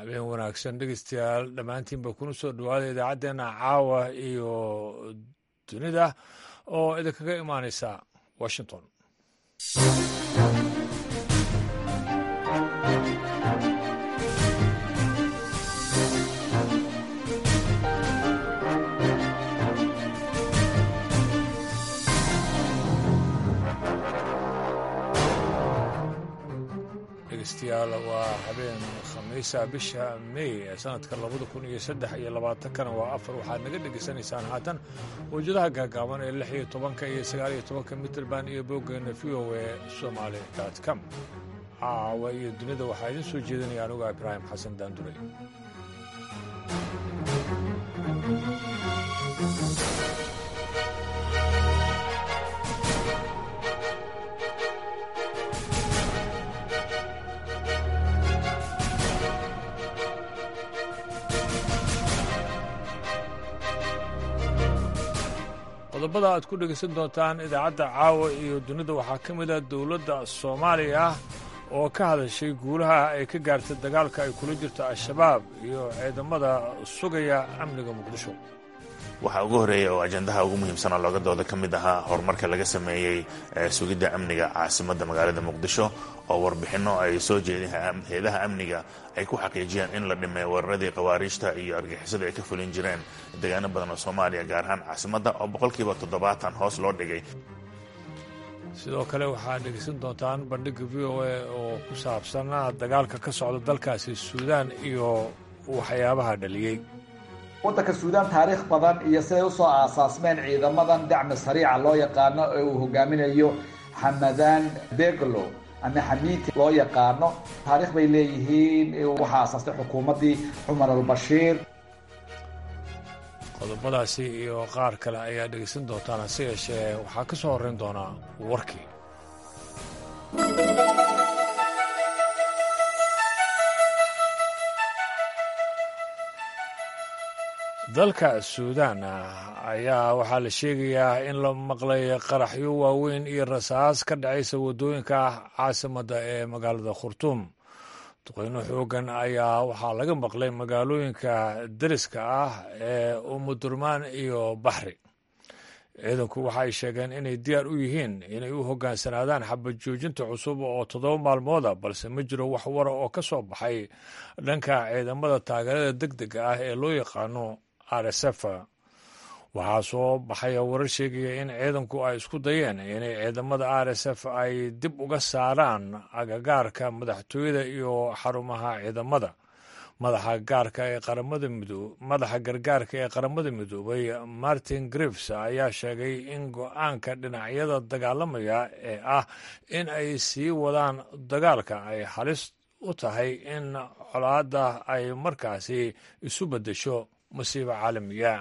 habeen wanaagsan dhegeystayaal dhammaantiinba kuna soo dhawaada idaacaddeenna caawa iyo dunida oo idinkaga imaaneysa washington dhegeystayaal waa habeen khamiisa bisha mey ee sanadka labada kun iyo saddex iyo labaatankana waa afar waxaad naga dhegaysanaysaan haatan wawjadaha gaagaaban ee lix iyo tobanka iyo sagaal iyo tobanka mitrband iyo booggeena v o e somaali dot com caawa iyo dunida waxaa idiin soo jeedinaya anuga ibraahim xasan daanduray qodobada aad ku dhegaysan doontaan idaacadda caawa iyo dunida waxaa ka mid a dowladda soomaaliya oo ka hadashay guulaha ay ka gaartay dagaalka ay kula jirto al-shabaab iyo ciidamada sugaya amniga muqdisho waxaa ugu horreeya oo ajandaha ugu muhiimsan oo looga dooda ka mid ahaa horumarka laga sameeyey sugidda amniga caasimadda magaalada muqdisho oo warbixinno ay soo jeedeen hay-adaha amniga ay ku xaqiijiyeen in la dhimay weeraradii khawaariijta iyo argixisada ay ka fulin jireen deegaano badan oo soomaaliya gaar ahaan caasimadda oo boqolkiiba toddobaatan hoos loo dhigay sidoo kale waxaad dhegaysan doontaan bandhigga v o a oo ku saabsan dagaalka ka socda dalkaasi suudaan iyo waxyaabaha dhaliyey waddanka suudaan taariikh badan iyo siday usoo aasaasmeen ciidamadan dacmi sariica loo yaqaano ee uu hogaaminayo xamadaan beglo ama xamiiti loo yaqaano taarikh bay leeyihiin waxaa aasaastay xukuumaddii cumar albashiir qodobadaasi iyo qaar kale ayaa dhegaysan doontaan hase yeeshee waxaa ka soo horrayn doonaa warkii dalka suudaan ayaa waxaa la sheegayaa in la maqlay qaraxyo waaweyn iyo rasaas ka dhacaysa waddooyinka caasimadda ee magaalada khurtuum duqeyno xoogan ayaa waxaa laga maqlay magaalooyinka deriska ah ee umudurmaan iyo baxri ciidanku waxa ay sheegeen inay diyaar u yihiin inay u hoggaansanaadaan xabad joojinta cusub oo toddoba maalmooda balse ma jiro wax wara oo ka soo baxay dhanka ciidamada taageerada deg dega ah ee loo yaqaano r s f waxaa soo baxaya warar sheegaya in ciidanku ay isku dayeen inay ciidamada r s f ay dib uga saaraan agagaarka madaxtooyada iyo xarumaha ciidamada madaxa gaarka ee qaramada midoo madaxa gargaarka ee qaramada midoobay martin grives ayaa sheegay in go-aanka dhinacyada dagaalamaya ee ah in ay sii wadaan dagaalka ay halis u tahay in colaadda ay markaasi isu beddesho masiibo caalamiya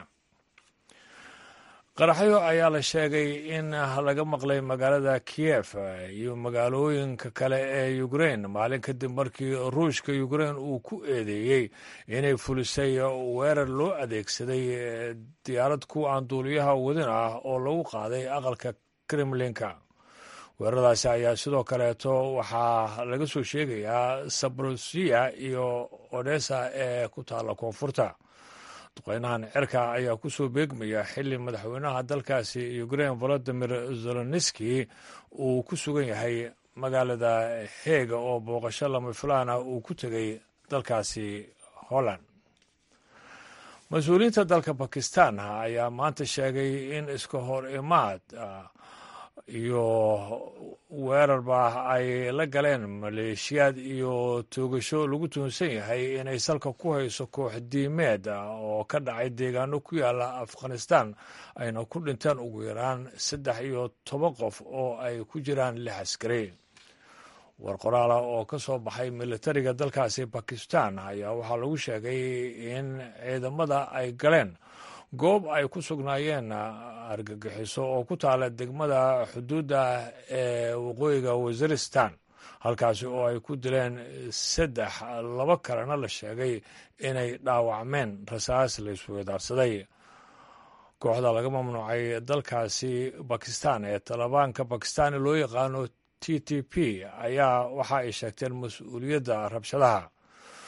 qaraxyo ayaa la sheegay in laga maqlay magaalada kiyef iyo magaalooyinka kale ee ukrein maalin kadib markii ruushka ukrein uu ku eedeeyey inay fulisay weerar loo adeegsaday diyaarad kuwa aan duuliyaha wadin ah oo lagu qaaday aqalka kremlinka weeraradaasi ayaa sidoo kaleeto waxaa laga soo sheegayaa sabrosiya iyo odesa ee ku taalla koonfurta duqeynahan cirka ayaa ku soo beegmaya xilli madaxweynaha dalkaasi ukrein volodimir zeloniski uu ku sugan yahay magaalada heega oo booqasho lama filaan ah uu ku tegay dalkaasi holland mas-uuliyiinta dalka bakistan ayaa maanta sheegay in iska hor imaad iyo weerarba ay la galeen maleeshiyaad iyo toogasho lagu tuhunsan yahay inay salka ku hayso koox diimeed oo ka dhacay deegaano ku yaala afghanistan ayna ku dhinteen ugu yaraan saddex iyo toban qof oo ay ku jiraan lix askari war qoraala oo ka soo baxay militariga dalkaasi bakistan ayaa waxaa lagu sheegay in ciidamada ay galeen goob ay ku sugnaayeen argagixiso oo ku taala degmada xuduudda ee waqooyiga waziristan halkaasi oo ay ku dileen saddex laba kalena la sheegay inay dhaawacmeen rasaas la isweedaarsaday kooxda laga mamnuucay dalkaasi bakistan ee talibaanka bakistani loo yaqaano t t p ayaa waxa ay sheegteen mas-uuliyadda rabshadaha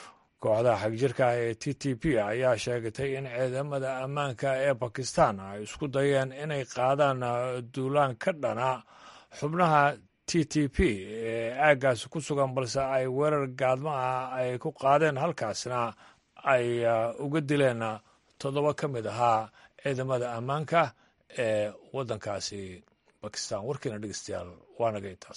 kooxda xagjirka ee t t p ayaa sheegatay in ciidamada ammaanka ee bakistan ay isku dayeen inay qaadaan duulaan ka dhana xubnaha t t p ee aaggaasi ku sugan balse ay weerar gaadmo ah ay ku qaadeen halkaasna ay uga dileen toddoba ka mid ahaa ciidamada ammaanka ee waddankaasi bakistan warkiina dhegeystayaal waa naga intaas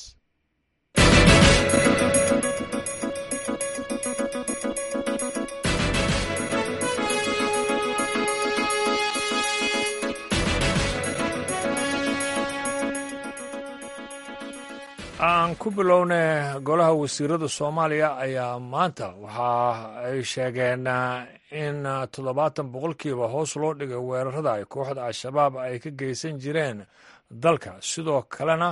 aan ku bilowna golaha wasiirada soomaaliya ayaa maanta waxa ay sheegeen in toddobaatan boqolkiiba hoos loo dhigay weerarada ay kooxda al-shabaab ay ka geysan jireen dalka sidoo kalena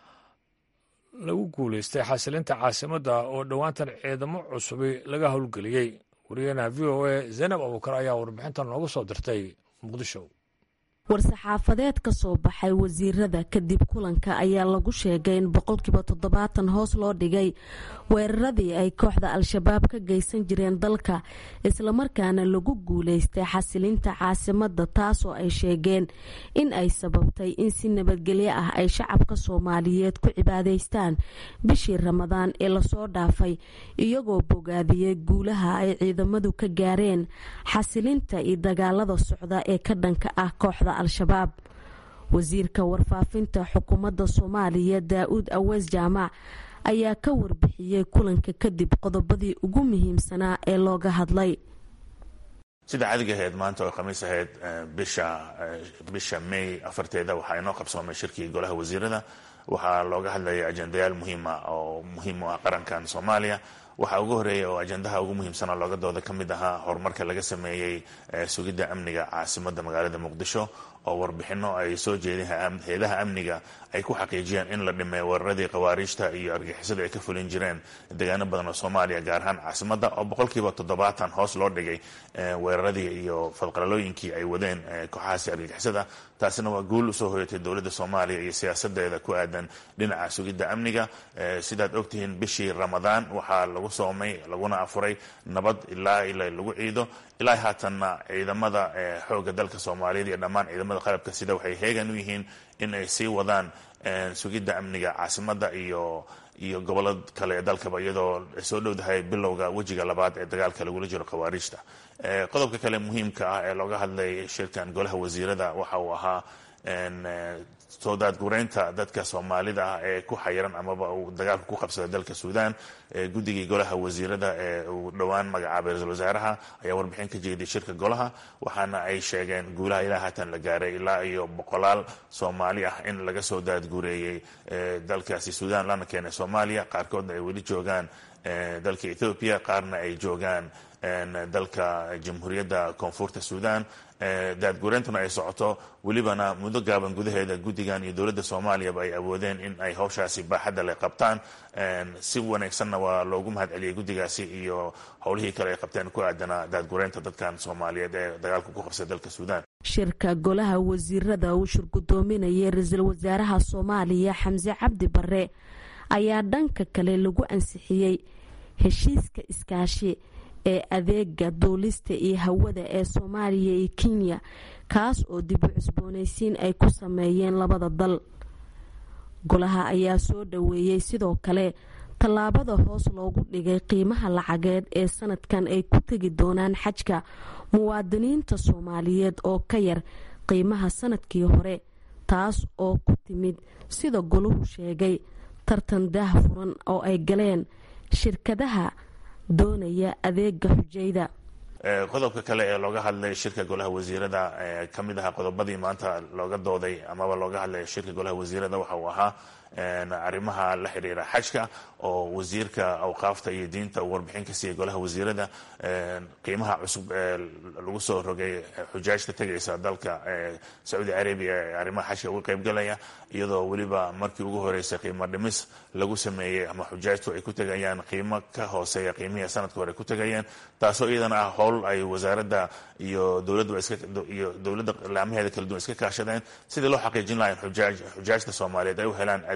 lagu guulaystay xasilinta caasimadda oo dhowaantan ciidamo cusubi laga howlgeliyey wariyeenaha v o a zaynab abuukar ayaa warbixintan noogu soo dirtay muqdisho war-saxaafadeed ka soo baxay wasiirada kadib kulanka ayaa lagu sheegay in boqolkiiba toddobaatan hoos loo dhigay weeraradii ay kooxda al-shabaab ka geysan jireen dalka islamarkaana lagu guulaystay xasilinta caasimadda taasoo ay sheegeen in ay sababtay in si nabadgelyo ah ay shacabka soomaaliyeed ku cibaadaystaan bishii ramadaan ee lasoo dhaafay iyagoo bogaadiyey guulaha ay ciidamadu ka gaareen xasilinta iyo dagaalada socda ee ka dhanka ah kooxda al-shabaab wasiirka warfaafinta xukuumadda soomaaliya daa-uud aweys jaamac ayaa ka warbixiyey kulanka kadib qodobadii ugu muhiimsanaa ee looga hadlay sida caadiga ahayd maanta oo khamiis ahayd bisha bisha may afarteeda waxaa inoo qabsoomay shirkii golaha wasiirada waxaa looga hadlayay ajendayaal muhiima oo muhiim u ah qarankan soomaaliya waxaa ugu horeeya oo ajendaha ugu muhiimsan oo looga dooda ka mid ahaa horumarka laga sameeyey sugidda amniga caasimadda magaalada muqdisho oo warbixino ay soo jeedeen hay-adaha amniga ay ku xaqiijiyeen in la dhimay weeraradii khawaariijta iyo argixisada ay ka fulin jireen deegaano badan oo soomaaliya gaar ahaan caasimadda oo boqolkiiba toddobaatan hoos loo dhigay weeraradii iyo fadqalalooyinkii ay wadeen kooxahaasi argixisada taasina waa guul usoo hoyatay dowladda soomaaliya iyo siyaasadeeda ku aadan dhinaca sugidda amniga sidaad ogtihiin bishii ramadaan waxaa lagu soomay laguna afuray nabad ilaa ila lagu ciido ilaa haatanna ciidamada xooga dalka soomaaliyeed iyo dhammaan ciidamada qalabka sida waxay heegan u yihiin in ay sii wadaan sugidda amniga caasimadda iyo iyo gobollo kale ee dalkaba iyadoo soo dhowdahay bilowga wejiga labaad ee dagaalka lagula jiro khawaariijta qodobka kale muhiimka ah ee looga hadlay shirkan golaha wasiirada waxa uu ahaa soo daadgureynta dadka soomaalida ah ee ku xayiran amaba uu dagaalka ku qabsaday dalka suudaan guddigii golaha wasiirada ee uu dhowaan magacaabay ra-isul wasaaraha ayaa warbixin ka jeeday shirka golaha waxaana ay sheegeen guulaha ilaa haatan la gaaray ilaa iyo boqolaal soomaali ah in laga soo daadgureeyey dalkaasi suudaan lana keenay soomaaliya qaarkoodna ay weli joogaan dalka ethoobiya qaarna ay joogaan dalka jamhuuriyadda koonfurta suudaan daadgureentuna ay socoto welibana muddo gaaban gudaheeda guddigan iyo dowladda soomaaliyaba ay awoodeen in ay hawshaasi baaxadda le qabtaan si wanaagsanna waa loogu mahad celiyey guddigaasi iyo howlihii kale ay qabteen ku aadana daadgureynta dadkan soomaaliyeed ee dagaalka ku qabsay dalka suudaan shirka golaha wasiirada uu shirgudoominayay ra-iisul wasaaraha soomaaliya xamse cabdi bare ayaa dhanka kale lagu ansixiyey heshiiska iskaashi ee adeega duulista iyo hawada ee soomaaliya iyo kenya kaas oo dib u cusboonaysiin ay ku sameeyeen labada dal golaha ayaa soo dhoweeyey sidoo kale tallaabada hoos loogu dhigay qiimaha lacageed ee sanadkan ay ku tegi doonaan xajka muwaadiniinta soomaaliyeed oo ka yar qiimaha sanadkii hore taas oo ku timid sida golahu sheegay tartan daah furan oo ay galeen shirkadaha doonaya adeega xujayda qodobka kale ee looga hadlay shirka golaha wasiirada ka mid ahaa qodobadii maanta looga dooday amaba looga hadlay shirka golaha wasiirada waxa uu ahaa arrimaha la xidhiira xajka oo wasiirka awqaafta iyo diinta uu warbixin ka siiyey golaha wasiirada qiimaha cusub ee lagu soo rogay xujaajta tegaysa dalka sacuudi carabiya ee arrimaha xajka uga qaybgalaya iyadoo weliba markii ugu horeysay qiimo dhimis lagu sameeyey ama xujaajtu ay ku tegayaan qiimo ka hooseeya qiimihii sanadka hore ku tegayeen taasoo iyadana ah howl ay wasaaradda iyo dowladdu iyo dowladda laamaheeda kala duwan iska kaashadeen sidii loo xaqiijin laha in xujaajta soomaaliyeed ay u helaan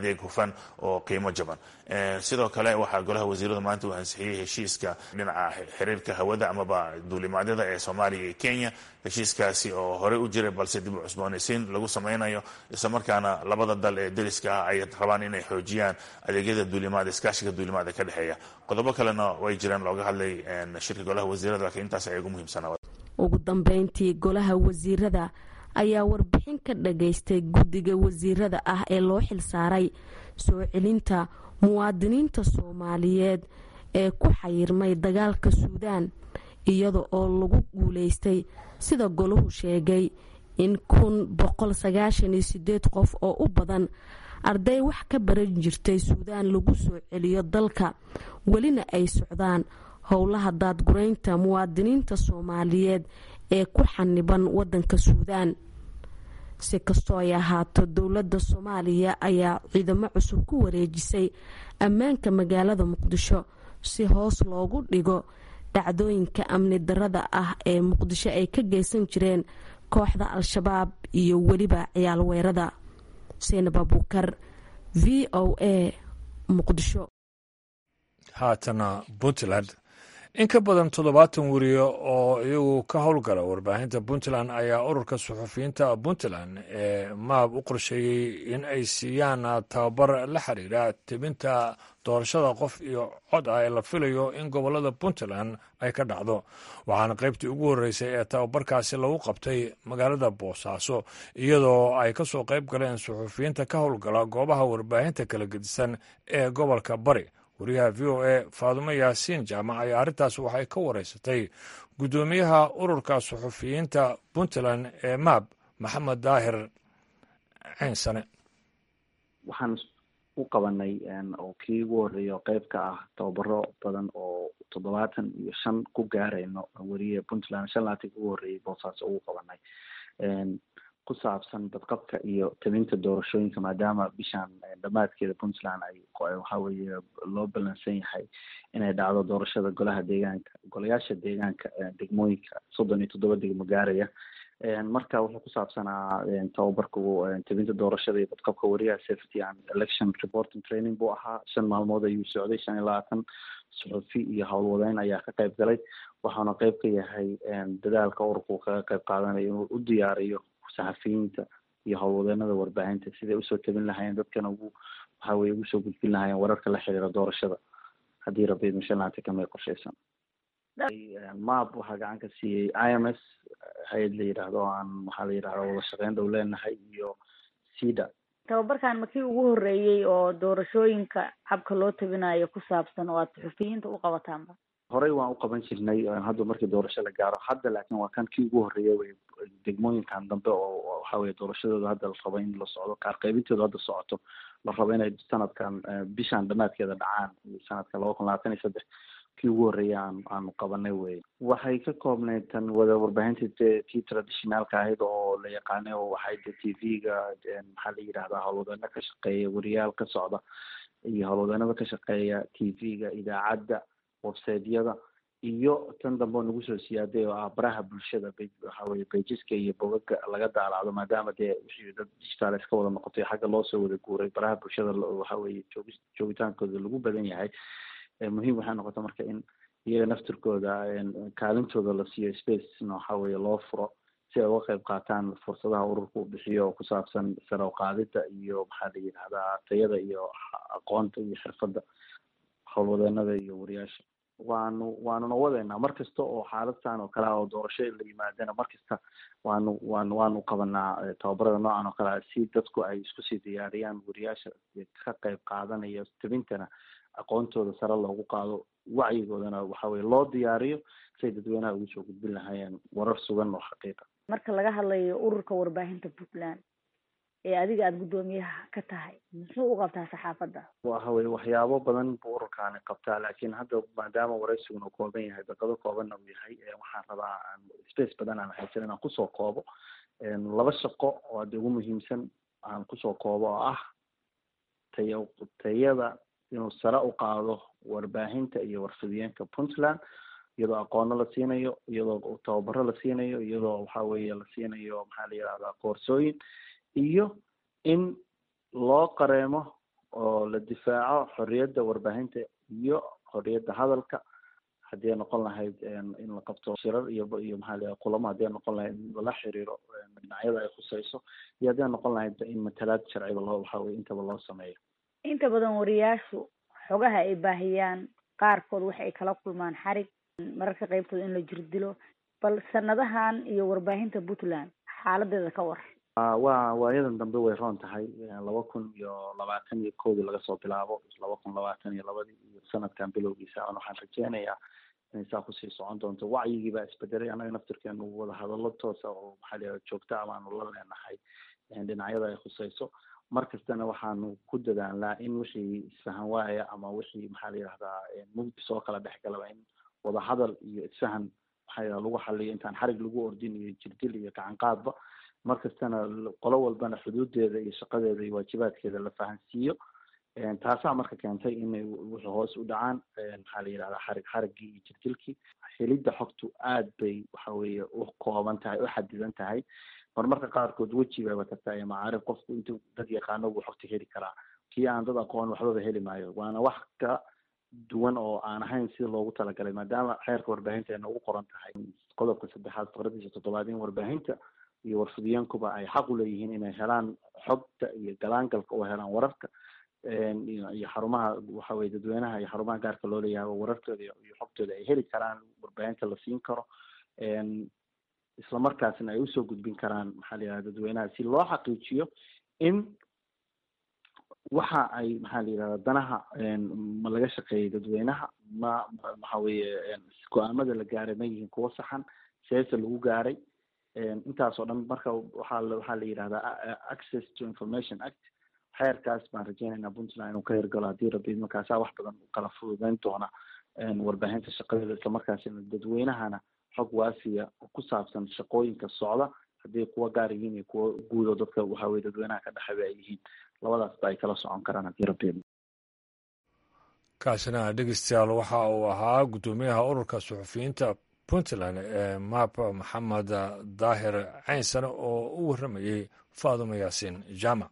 adeeg hufan oo qiimo jaban sidoo kale waxaa golaha wasiirada maanta uu ansixiyey heshiiska dhinaca xiriirka hawada amaba duulimaadyada ee soomaaliya iyo kenya heshiiskaasi oo horey u jiray balse dib u cusboonaysiin lagu sameynayo islamarkaana labada dal ee deriska ah ay rabaan inay xoojiyaan adeegyada duulimaad iskaashiga duulimaad ee ka dhexeeya qodobo kalena way jireen looga hadlay shirka golaha wasiirada laakiin intaas ay ugu muhiimsanaa ugu dambeyntii golaha wasiirada ayaa warbixin ka dhageystay guddiga wasiirada ah ee loo xilsaaray soo celinta muwaadiniinta soomaaliyeed ee ku xayirmay dagaalka suudaan iyada oo lagu guuleystay sida golahu sheegay in kun boqol sagaashan iyo sideed qof oo u badan arday wax ka baran jirtay suudaan lagu soo celiyo dalka welina ay socdaan howlaha daadgureynta muwaadiniinta soomaaliyeed ee ku xaniban wadanka suudaan si kastoo ay ahaato dowladda soomaaliya ayaa ciidamo cusub ku wareejisay ammaanka magaalada muqdisho si hoos loogu dhigo dhacdooyinka amni darada ah ee muqdisho ay ka geysan jireen kooxda al-shabaab iyo weliba ciyaal weerada seynab abuukar v o a muqdisho haatana puntland in ka badan toddobaatan weriye oo iyagu ka howlgala warbaahinta puntland ayaa ururka suxufiyiinta puntland ee maab u qorsheeyey in ay siiyaan tababar la xiriira tebinta doorashada qof iyo cod ah ee la filayo in gobolada puntland ay ka dhacdo waxaana qaybtii ugu horreysay ee tababarkaasi lagu qabtay magaalada boosaaso iyadoo ay ka soo qayb galeen suxufiyiinta ka howlgala goobaha warbaahinta kala gedisan ee gobolka bari wariyaha v o a faadumo yaasiin jaamac ayaa arrintaas waxay ka wareysatay guddoomiyaha ururka suxufiyiinta puntland ee maab maxamed daahir ceynsane waxaan u qabanay oo kii ugu horreeya oo qeyb ka ah tababaro badan oo toddobaatan iyo shan ku gaarayno weriye puntland shan laatan ugu horreeyay boosaaso ugu qabanay ku saabsan badqabka iyo tabinta doorashooyinka maadaama bishaan dhammaadkeeda puntland ay waxa weeye loo balansan yahay inay dhacdo doorashada golaha deegaanka golayaasha deegaanka degmooyinka soddon iyo toddoba degmo gaaraya marka wuxuu ku saabsanaa tababarka tabinta doorashada iyo badqabka wariyaha safety and election reporting training buu ahaa shan maalmood ayuu socday shan iyo labaatan suxufi iyo howlwadeyn ayaa ka qayb galay waxaana qayb ka yahay dadaalka ururku kaga qayb qaadanayo inuu u diyaariyo saxafiyiinta iyo howlwadeenada warbaahinta siday usoo tabin lahaayeen dadkana ugu waxa weye ugu soo gudbin lahaayeen wararka la xiriira doorashada haddii rabbi mashan laanta kamay qorshaysan map waxaa gacan ka siiyey i m s hay-ad la yidhaahdo o aan waxaa la yidhahda wada shaqeyn dhow leenahay iyo cida tababarkan ma kii ugu horreeyey oo doorashooyinka habka loo tabinayo ku saabsan oo aad suxufiyiinta u qabataanba horey waan u qaban jirnay hadda markii doorasho la gaaro hadda laakiin waa kan kii ugu horreeya wey degmooyinkan dambe oo waxa weye doorashadooda hadda la rabo in la socdo qaar qaybintooda hadda socoto la rabo inay sanadkan bishaan dhamaadkeeda dhacaan sanadka laba kun labaatan iyo saddex kii ugu horreeya aan aanu qabanay wey waxay ka koobnayd tan wada warbaahinta tii traditionaalka ahayd oo la yaqaanay oo waxay de t v-ga maxaa la yidhahdaa howlwadeeno ka shaqeeya wariyaal ka socda iyo howlwadeenada ka shaqeeya t v-ga idaacadda websiteyada iyo tan dambe oo nagu soo siyaaday oo ah baraha bulshada waxa weye beijiska iyo bogaga laga daalaacdo maadaama dee wixii dad digital iska wada noqotay xagga loosoo wada guuray baraha bulshada waxa weye joog joogitaankooda lagu badan yahay muhiim waxay noqota marka in iyaga naftirkooda kaalintooda la siiyo spacena waxa weye loo furo si ay uga qayb qaataan fursadaha ururka u bixiyo oo ku saabsan sare uqaadida iyo maxaa la yidhahdaa tayada iyo aqoonta iyo xirfadda howlwadeenada iyo wariyaasha waanu waanuna wadeynaa mar kasta oo xaaladtan oo kale ah oo doorasho la yimaadana mar kasta waanu waanu waanu qabanaa tababarada noocan oo kale ah si dadku ay isku sii diyaariyaan wariyaasha ka qayb qaadanaya tabintana aqoontooda sare loogu qaado wacyigoodana waxa weye loo diyaariyo say dadweynaha ugu soo gudbin lahaayeen warar sugan oo xaqiiqa marka laga hadlayo ururka warbaahinta puntland ee adiga aada guddoomiyaha ka tahay muxuu u qabtaa saxaafadda waxa weye waxyaabo badan buu ururkaani qabtaa laakiin hadda maadaama waraysigun uu kooban yahay daqado koobanna uu yahay waxaan rabaa space badan aan haysan inaan kusoo koobo laba shaqo oo hadda ugu muhiimsan aan kusoo koobo oo ah taya tayada inuu sare u qaado warbaahinta iyo warfidiyeenka puntland iyadoo aqoono la siinayo iyadoo tababaro la siinayo iyadoo waxa weeye la siinayo maxaa la yidhahdaa koorsooyin iyo in loo qareemo oo la difaaco xorriyadda warbaahinta iyo xorriyadda hadalka haddii ay noqon lahayd in la qabto shirar iyo iyo maxaa la kulamo haddii ay noqon lahayd in lala xiriiro dhinacyada ay khuseyso iyo haddii ay noqon lahayd in matalaad sharciba loo waxa weye intaba loo sameeyo inta badan wariyaashu xogaha ay baahiyaan qaarkood waxa ay kala kulmaan xarig mararka qeybtooda in la jirdilo bal sanadahan iyo warbaahinta puntland xaaladeeda ka war waa waayadan dambe way roon tahay laba kun iyo labaatan iyo koodii laga soo bilaabo laba kun labaatan iyo labadii iyo sanadkan bilowgiisa an waxaan rajeynayaa inay saa kusii socon doonto wacyigii baa isbedelay annaga naftirkeenu wada hadallo toosa oo maxaa la joogta amaanu la leenahay dhinacyada ay khuseyso mar kastana waxaanu ku dadaalnaa in wixii isfahan waaya ama wixii maxaa la yidhahdaa mugdi soo kala dhex galaba in wada hadal iyo isfahan maxaa yidhahda lagu xaliyo intaan xarig lagu ordin iyo jirdil iyo gacan qaadba mar kastana qolo walbana xuduudeeda iyo shaqadeeda iyo waajibaadkeeda la fahansiiyo taasaa marka keentay inay wixii hoos u dhacaan maxaa la yidhahdaa xarig xariggii iyo jirdilkii helidda xogtu aad bay waxa weeye u kooban tahay u xadidan tahay marmarka qaarkood weji bayba kartaa iyo macaarif qofku intuu dad yaqaano buu xogta heli karaa kii aan dad aqoon waxbaba heli maayo waana wax ka duwan oo aan ahayn sida loogu talagalay maadaama xeerka warbaahinteena ugu qoran tahay qodobka saddexaad faqradiisa toddobaad in warbaahinta iyo warfidiyeenkuba ay xaq u leeyihiin inay helaan xogta iyo galaangalka oo helaan wararka iyo xarumaha waxa weye dadweynaha iyo xarumaha gaarka loo leeyahay oo wararkooda iyo xogtooda ay heli karaan warbaahinta la siin karo isla markaasna ay usoo gudbin karaan maxaa la yidhahda dadweynaha si loo xaqiijiyo in waxa ay maxaa la yidhahda danaha ma laga shaqeeyay dadweynaha ma waxa weeye go-aamada la gaaray ma yihiin kuwo saxan seese lagu gaaray intaas oo dhan marka waxaa waxaa la yidhahdaa access to information act xeerkaas baan rajeynaynaa puntland inuu ka hirgalo haddii rabbi markaasaa wax badan u kala fududeyn doona warbaahinta shaqadeeda islamarkaasina dadweynahana xog waafiya ku saabsan shaqooyinka socda haddii kuwa gaar yihiin iyo kuwa guudo dadka waxa weye dadweynaha ka dhexeba ay yihiin labadaasba ay kala socon karaan haddii rabbi kaasina dhegeystayaal waxa uu ahaa guddoomiyaha ururka suxufiyiinta puntland ee map maxamed daahir caynsane oo u warramayey faadumo yaasiin jaamac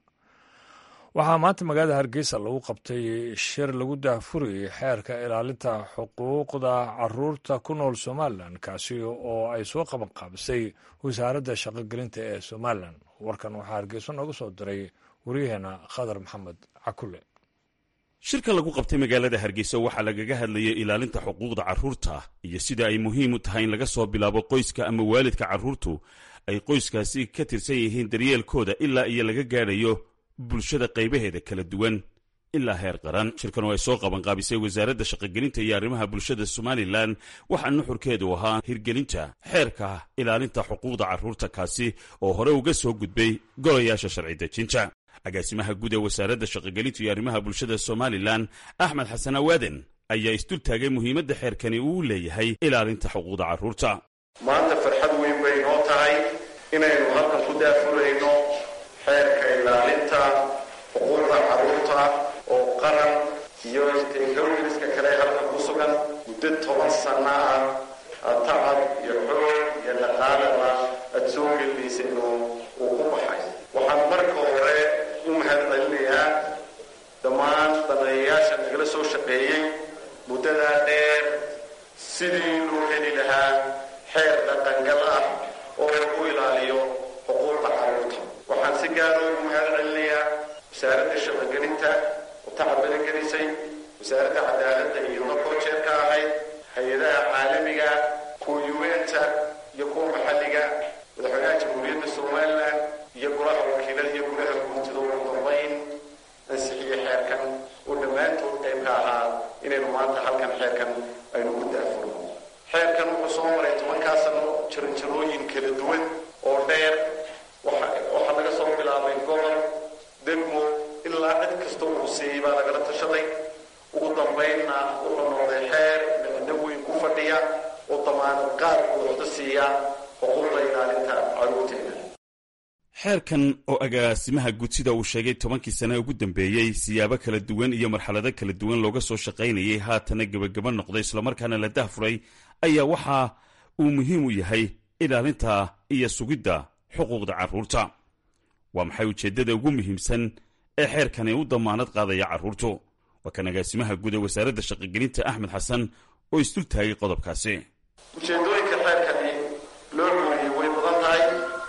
waxaa maanta magaalada hargeysa lagu qabtay shir lagu daahfurayay xeerka ilaalinta xuquuqda caruurta ku nool somalilan kaasi oo ay soo qaban qaabisay wasaaradda shaqogelinta ee somalilan warkan waxaa hargeyso nooga soo diray waryaheena khadar maxamed cakule shirka lagu qabtay magaalada hargeysa waxaa lagaga hadlayay ilaalinta xuquuqda carruurta iyo sida ay muhiim u tahay in laga soo bilaabo qoyska ama waalidka carruurtu ay qoyskaasi ka tirsan yihiin daryeelkooda ilaa iyo laga gaadhayo bulshada qaybaheeda kala duwan ilaa heer qaran shirkan oo ay soo qabanqaabisay wasaaradda shaqogelinta iyo arrimaha bulshada somalilan waxaa nuxurkeedu ahaa hirgelinta xeerka ilaalinta xuquuqda carruurta kaasi oo hore uga soo gudbay golayaasha sharci dejinta agaasimaha guud ee wasaaradda shaqogelinta iyo arrimaha bulshada somalilan axmed xasan awaaden ayaa isdul taagay muhiimadda xeerkani uu leeyahay ilaalinta xuquuqda carruurta maanta farxad weyn bay noo tahay inaynu halkan ku daafurayno xeerka ilaalinta xuquuqda carruurta oo qaran iyo teknolojiska kale halkan ku sugan muddo toban sanno ah tacab iyo xoog iyo dhaqaalaba aada soo gelinaysa inuu uu ku baxay waxaan marka hore u mahadcelinayaa dhammaan daneeyayaasha nagala soo shaqeeyey muddadaa dheer sidii loo heli lahaa xeer dhaqangal ah oo lagu ilaaliyo xuquuqda carruurta waxaan si gaara ugu mahad celinayaa wasaaradda shaqogelinta oo tacabada gelisay wasaaradda cadaaladda iyo markoo jeer ka ahayd hay-adaha caalamiga kuwa yuenta iyo kuwa maxalliga madaxweynaha jamhuuriyadda somalilan iyo golaha wakiilada iyo golaha guurtida ugu dambayn ansixiyey xeerkan oo dhammaantood qayb ka ahaa inaynu maanta halkan xeerkan aynu ku daafurno xeerkan wuxuu soo maray tobankaa sano jaranjarooyin kala duwan oo dheer waxaa laga soo bilaabay gobol degmo ilaa cid kasta uu siiyey baa lagala tashaday ugu dambaynna wuxuu noqday xeer micno weyn ku fadhiya oo damaanad qaad buuxda siiya xuquuqda ilaalinta carruurteena xeerkan oo agaasimaha gudsida uu sheegay tobankii sane ugu dambeeyey siyaabo kala duwan iyo marxalado kala duwan looga soo shaqaynayay haatana gebagaba noqday islamarkaana la dahfuray ayaa waxa uu muhiim u yahay ilaalinta iyo sugidda xuquuqda carruurta waa maxay ujeeddada ugu muhiimsan ee xeerkani u damaanad qaadaya carruurtu waa kan agaasimaha guud ee wasaaradda shaqogelinta axmed xasan oo isdul taagay qodobkaasi ujeeddooyinka xeerkani loo gooliyey way badan tahay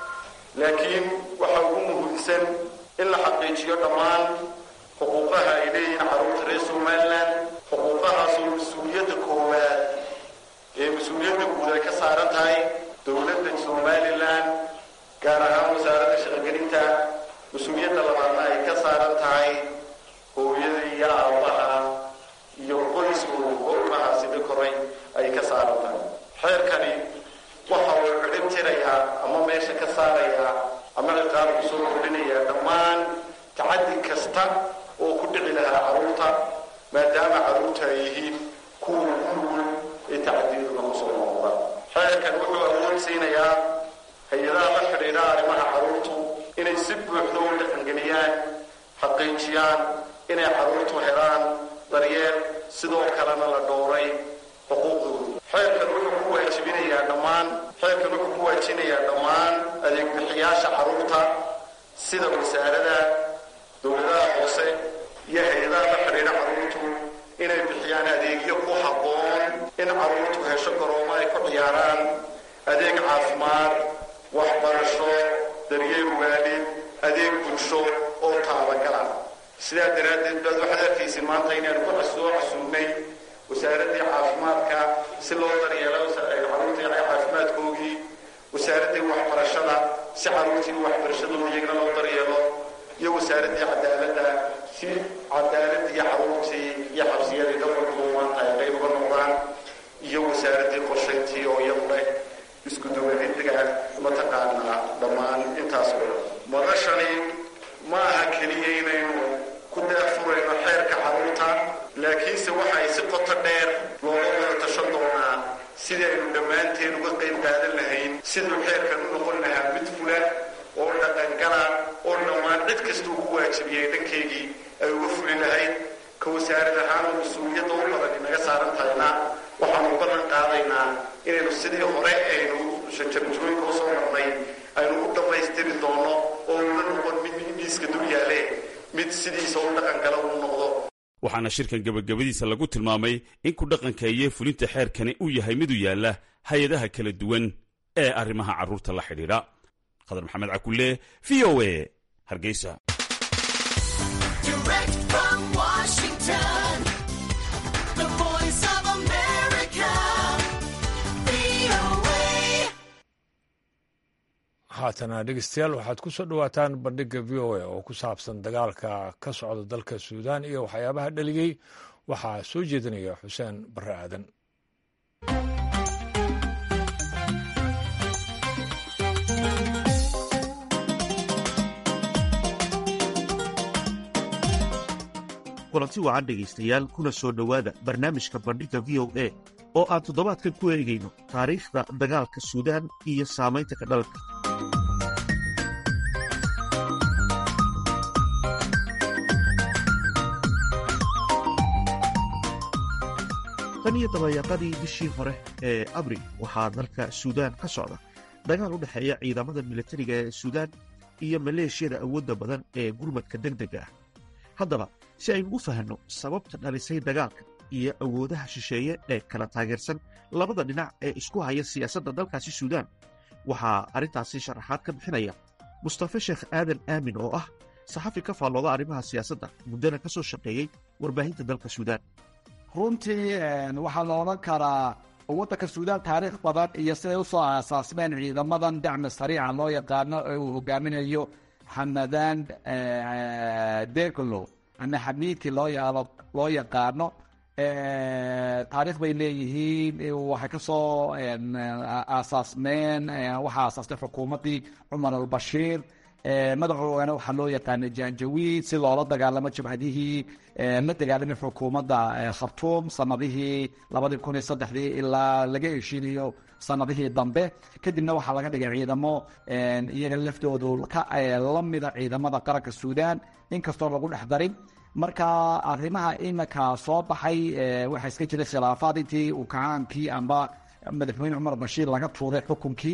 laakiin waxa ugu muhiimsan in la xaqiijiyo dhammaan xuquuqaha ay leeyihiin carruurta reer somalilan xuquuqahaasoo mas-uuliyadda koowaad ee mas-uuliyadda guud ay ka saaran tahay dowladda somalilan gaar ahaan wasaaradda shaqogelinta mas-uuliyadda labaadna ay ka saaran tahay hooyada iyo aabaha iyo qoysku ilmaha sida koray ay ka saaran tahay xeerkani waxa uu cidhib tirayaa ama meesha ka saarayaa ama ciqaab ku soo kordhinayaa dhammaan tacaddi kasta oo ku dhici lahaa carruurta maadaama carruurta ay yihiin kuwa ugu nugul ee tacadiyaduna kusoo noqda xeerkan wuxuu awood siinayaa hay-adaha la xidhiidha arrimaha carruurtu inay si buuxda u dhaqangeliyaan xaqiijiyaan inay carruurtu helaan daryeel sidoo kalena la dhowray xuquuqdooda xeerkan wuxuu ku waajibinayaa dhammaan xeerkan wuxuu ku waajinayaa dhammaan adeegbixiyaasha carruurta sida wasaarada dowladaha hoose iyo hay-adaha la xidhiidha carruurtu inay bixiyaan adeegyo ku habboon in carruurtu hesho garoomo ay ku ciyaaraan adeeg caafimaad waxbarasho daryeel waalid adeeg bulsho oo taabagala sidaa daraaddeed baad waxaad arkaysin maanta inaanu ku soo casuunnay wasaaraddii caafimaadka si loo daryeelo carruurtii caafimaadkoogii wasaaraddii waxbarashada si carruurtii waxbarashadooda iyagana loo daryeelo iyo wasaaraddii cadaaladda si cadaaladii carruurtii iyo xabsiyadii dhabarkuba maanta ay qayb uga noqdaan iyo wasaaraddii qorshayntii oo iyadu leh isku duwanidga mataqaanaa dhammaan intaas oo dhan madashani ma aha keliya inaynu ku daafurayno xeerka carruurta laakiinse waxay si qoto dheer looga wada tashan doonaa sidii aynu dhammaanteen uga qayb qaadan lahayn siduu xeerkan u noqon lahaa mid fula oo dhaqangala oo dhammaan cid kastuu ku waajibiyay dhankaygii ay uga fuli lahayd ka wasaarad ahaan oo mas-uuliyadda u badan inaga saaran tahayna waxaanu ballan qaadaynaa inaynu sidii hore aynu shajarjooyinka usoo marnay aynu u dhammaystiri doono oo una noqon mid miiska dul yaale mid sidiisa u dhaqangala uu noqdo waxaana shirkan gebagabadiisa lagu tilmaamay in ku dhaqanka iyo fulinta xeerkani uu yahay mid u yaalla hay-adaha kala duwan ee arrimaha carruurta la xidhiidha khadar maxamed cakulle v o a hargeysa haatana dhegeystayaal waxaad ku soo dhowaataan bandhigga v o a oo ku saabsan dagaalka ka socda dalka suudaan iyo waxyaabaha dhaliyey waxaa soo jeedinaya xuseen barre aadan kulanti wacan dhegaystayaal kuna soo dhowaada barnaamijka bandhigga v o a oo aan toddobaadkan ku eegayno taariikhda dagaalka suudaan iyo saamaynta ka dhalka tan iyo dabayaaqadii bishii hore ee abril waxaa dalka suudaan ka socda dagaal u dhexeeya ciidamada militariga ee suudaan iyo maleeshiyada awoodda badan ee gurmadka deg dega ah haddaba si aynu u fahanno sababta dhalisay dagaalka iyo awoodaha shisheeye ee kala taageersan labada dhinac ee isku haya siyaasadda dalkaasi suudaan waxaa arrintaasi sharaxaad ka bixinaya mustafe sheekh aadan aamin oo ah saxafi ka faallooda arrimaha siyaasadda muddana ka soo shaqeeyey warbaahinta dalka suudaan runtii waxaa la odhan karaa waddanka suudaan taariikh badan iyo siday usoo aasaasmeen ciidamadan dacmi sariica loo yaqaano ee uu hogaaminayo xamadaan deglo ama xamiidkii loo yaqaano taariikh bay leeyihiin waxay ka soo aasaasmeen waxaa aasaastay xukuumaddii cumar albashiir madaxoogana waxaa loo yaqaanay janjawiid si loola dagaalamo jabhadihii la dagaalamay xukuumadda khartuum sanadihii labadii kun iyo saddexdii ilaa laga heshiinayo sanadihii dambe kadibna waxaa laga dhigay ciidamo iyaga laftoodu la mida ciidamada qaranka suudaan inkastoo lagu dhex darin marka arrimaha iminka soo baxay waxaa iska jiray khilaafaad intii uu kacaankii amba madaxweyne cumar bashiir laga tuuray xukunkii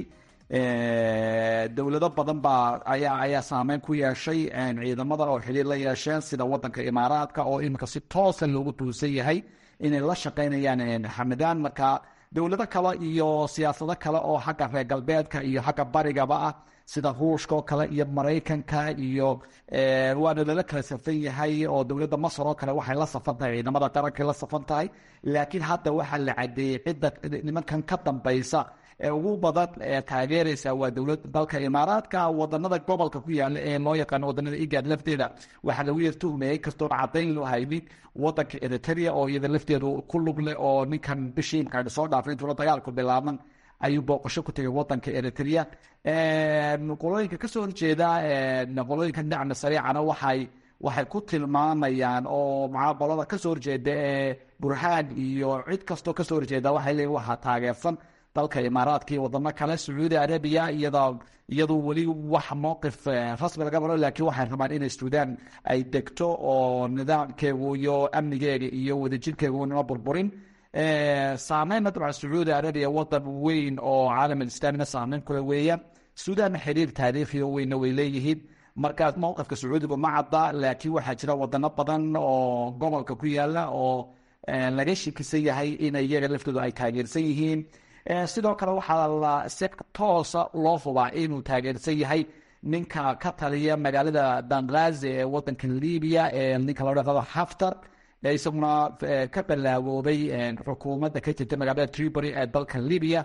dowlado badan baa ayaa ayaa saameyn ku yeeshay ciidamada oo xiriir la yeesheen sida wadanka imaaraadka oo iminka si toosa loogu tuusan yahay inay la shaqeynayaan xamadaan marka dowlado kale iyo siyaasado kale oo xagga reer galbeedka iyo xagga barigaba ah sida ruushka oo kale iyo maraykanka iyo waana lala kala safan yahay oo dowladda masar oo kale waxay la safan tahay ciidamada qarankay la safan tahay laakiin hadda waxaa la cadeeyey cidda nimankan ka dambaysa ee ugu badan ee taageeraysa waa dowlad dalka imaaraadka wadanada gobolka ku yaala ee loo yaqaano wadanada igad lafteeda waxaa lagu yar tuhmayay kastoon cadayn loo haynin wadanka eritrea oo iyada lafteedu ku lug leh oo ninkan bishii imkaan soo dhaafay intuuna dagaalku bilaaban ayuu booqasho ku tegay wadanka eritrea qolooyinka kasoo horjeeda qolooyinka dacna sariicana waxay waxay ku tilmaamayaan oo mucaabalada kasoo horjeeda ee burhaan iyo cid kastoo kasoo horjeeda waxay leeyihin waxaa taageersan dalka imaaraadka iyo wadamo kale sacuudi arabiya iyada iyadu weli wax mowqif rasmi laga maro laakiin waxay rabaan inay suudaan ay degto oo nidaamkeegu iyo amnigeega iyo wadajirkeegu nima burburin saameynna dabcan sacuudi arabiya wadan weyn oo caalam alislaamina saameyn kule weeyaan suudaanna xiriir taariikhiyo weynna way leeyihiin markaas mowqifka sacuudigu ma cadda laakiin waxaa jira wadano badan oo gobolka ku yaala oo laga shikisan yahay in iyaga laftoodu ay taageersan yihiin sidoo kale waxaa la si toosa loo hubaa inuu taageersan yahay ninka ka taliya magaalada bangazi ee wadanka libiya ee ninka loo dhaqado haftar isaguna ka balaawoobay xukuumadda ka jirta magaalada tribury ee dalka libiya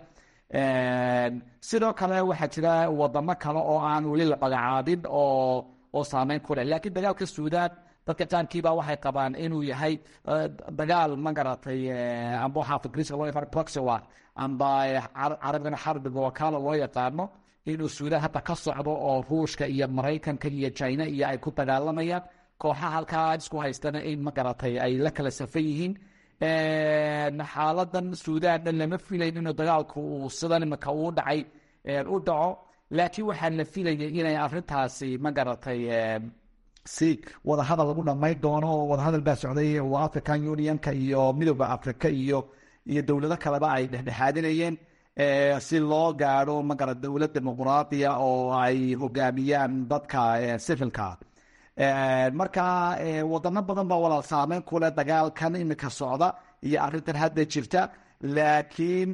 sidoo kale waxaa jira wadamo kale oo aan weli la magacaabin oo oo saameyn ku leh laakiin dagaalka suudaan dadka jaankiiba waxay qabaan inuu yahay dagaal magaratay amba waxaa fikriska loo yaqaan proxy war amba carabigana xarbiga wakaala loo yaqaano inuu suudaan hadda ka socdo oo ruushka iyo maraykanka iyo china iyo ay ku dagaalamayaan kooxaha halkaa isku haystana in magaratay ay la kala safan yihiin xaaladan suudaanna lama filayn inuu dagaalku uu sidan imika uu dhacay u dhaco laakiin waxaa la filayay inay arintaasi magaratay si wadahadal lagu dhamayn doono oo wadahadal baa socday oo african unionka iyo midooda africa iyo iyo dowlado kaleba ay dhexdhexaadinayeen si loo gaadho magara dowlad dimuqraadiya oo ay hogaamiyaan dadka civilka marka wadano badan baa walaal saameyn kuleh dagaalkan imika socda iyo arintan hadda jirta laakiin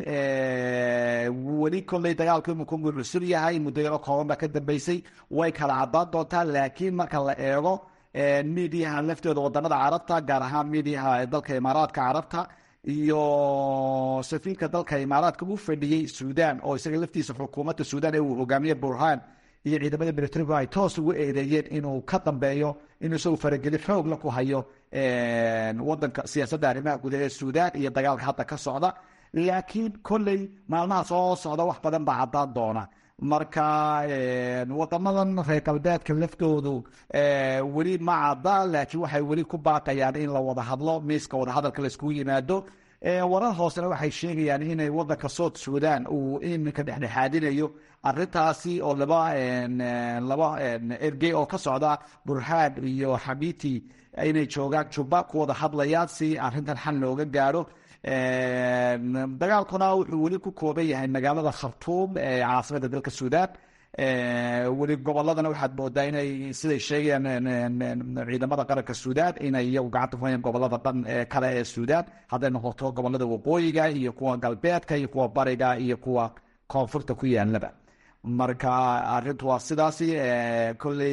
weli kolley dagaalku imika uu cusub yahay muddo yaro kooban baa ka dambeysay way kala cadaan doontaa laakiin marka la eego midiyaha laftooda wadanada carabta gaar ahaan midiyaha dalka imaaraadka carabta iyo safiirka dalka imaaraadka u fadhiyey suudaan oo isaga laftiisa xukuumadda suudaan ee uu hogaamiye burhaan iyo ciidamada militarigu ay toos ugu eedeeyeen inuu ka dambeeyo inuu isagu farageli xoogla ku hayo wadanka siyaasadda arrimaha gudaha ee suudaan iyo dagaalka hadda ka socda laakiin kolley maalmaha soo socda wax badan baa caddaan doona marka wadamadan reer galbeedka laftoodu weli ma cadda laakiin waxay weli ku baaqayaan in la wada hadlo miiska wadahadalka laiskugu yimaado warar hoosena waxay sheegayaan inay wadanka south sudan uu iminka dhexdhexaadinayo arintaasi oo laba laba ergey oo ka socda burhaan iyo xamiti inay joogaan juba ku wada hadlayaan si arintan xal looga gaadho dagaalkuna wuxuu weli ku kooban yahay magaalada khartuum ee caasimada dalka suudaan weli goboladana waxaad moodaa inay siday sheegayaan ciidamada qaranka suudaan inay iyagu gacanta ku hayaan gobolada dhan kale ee suudaan hadday noqoto gobolada waqooyiga iyo kuwa galbeedka iyo kuwa bariga iyo kuwa koonfurta ku yaalaba marka arintu waa sidaasi kolley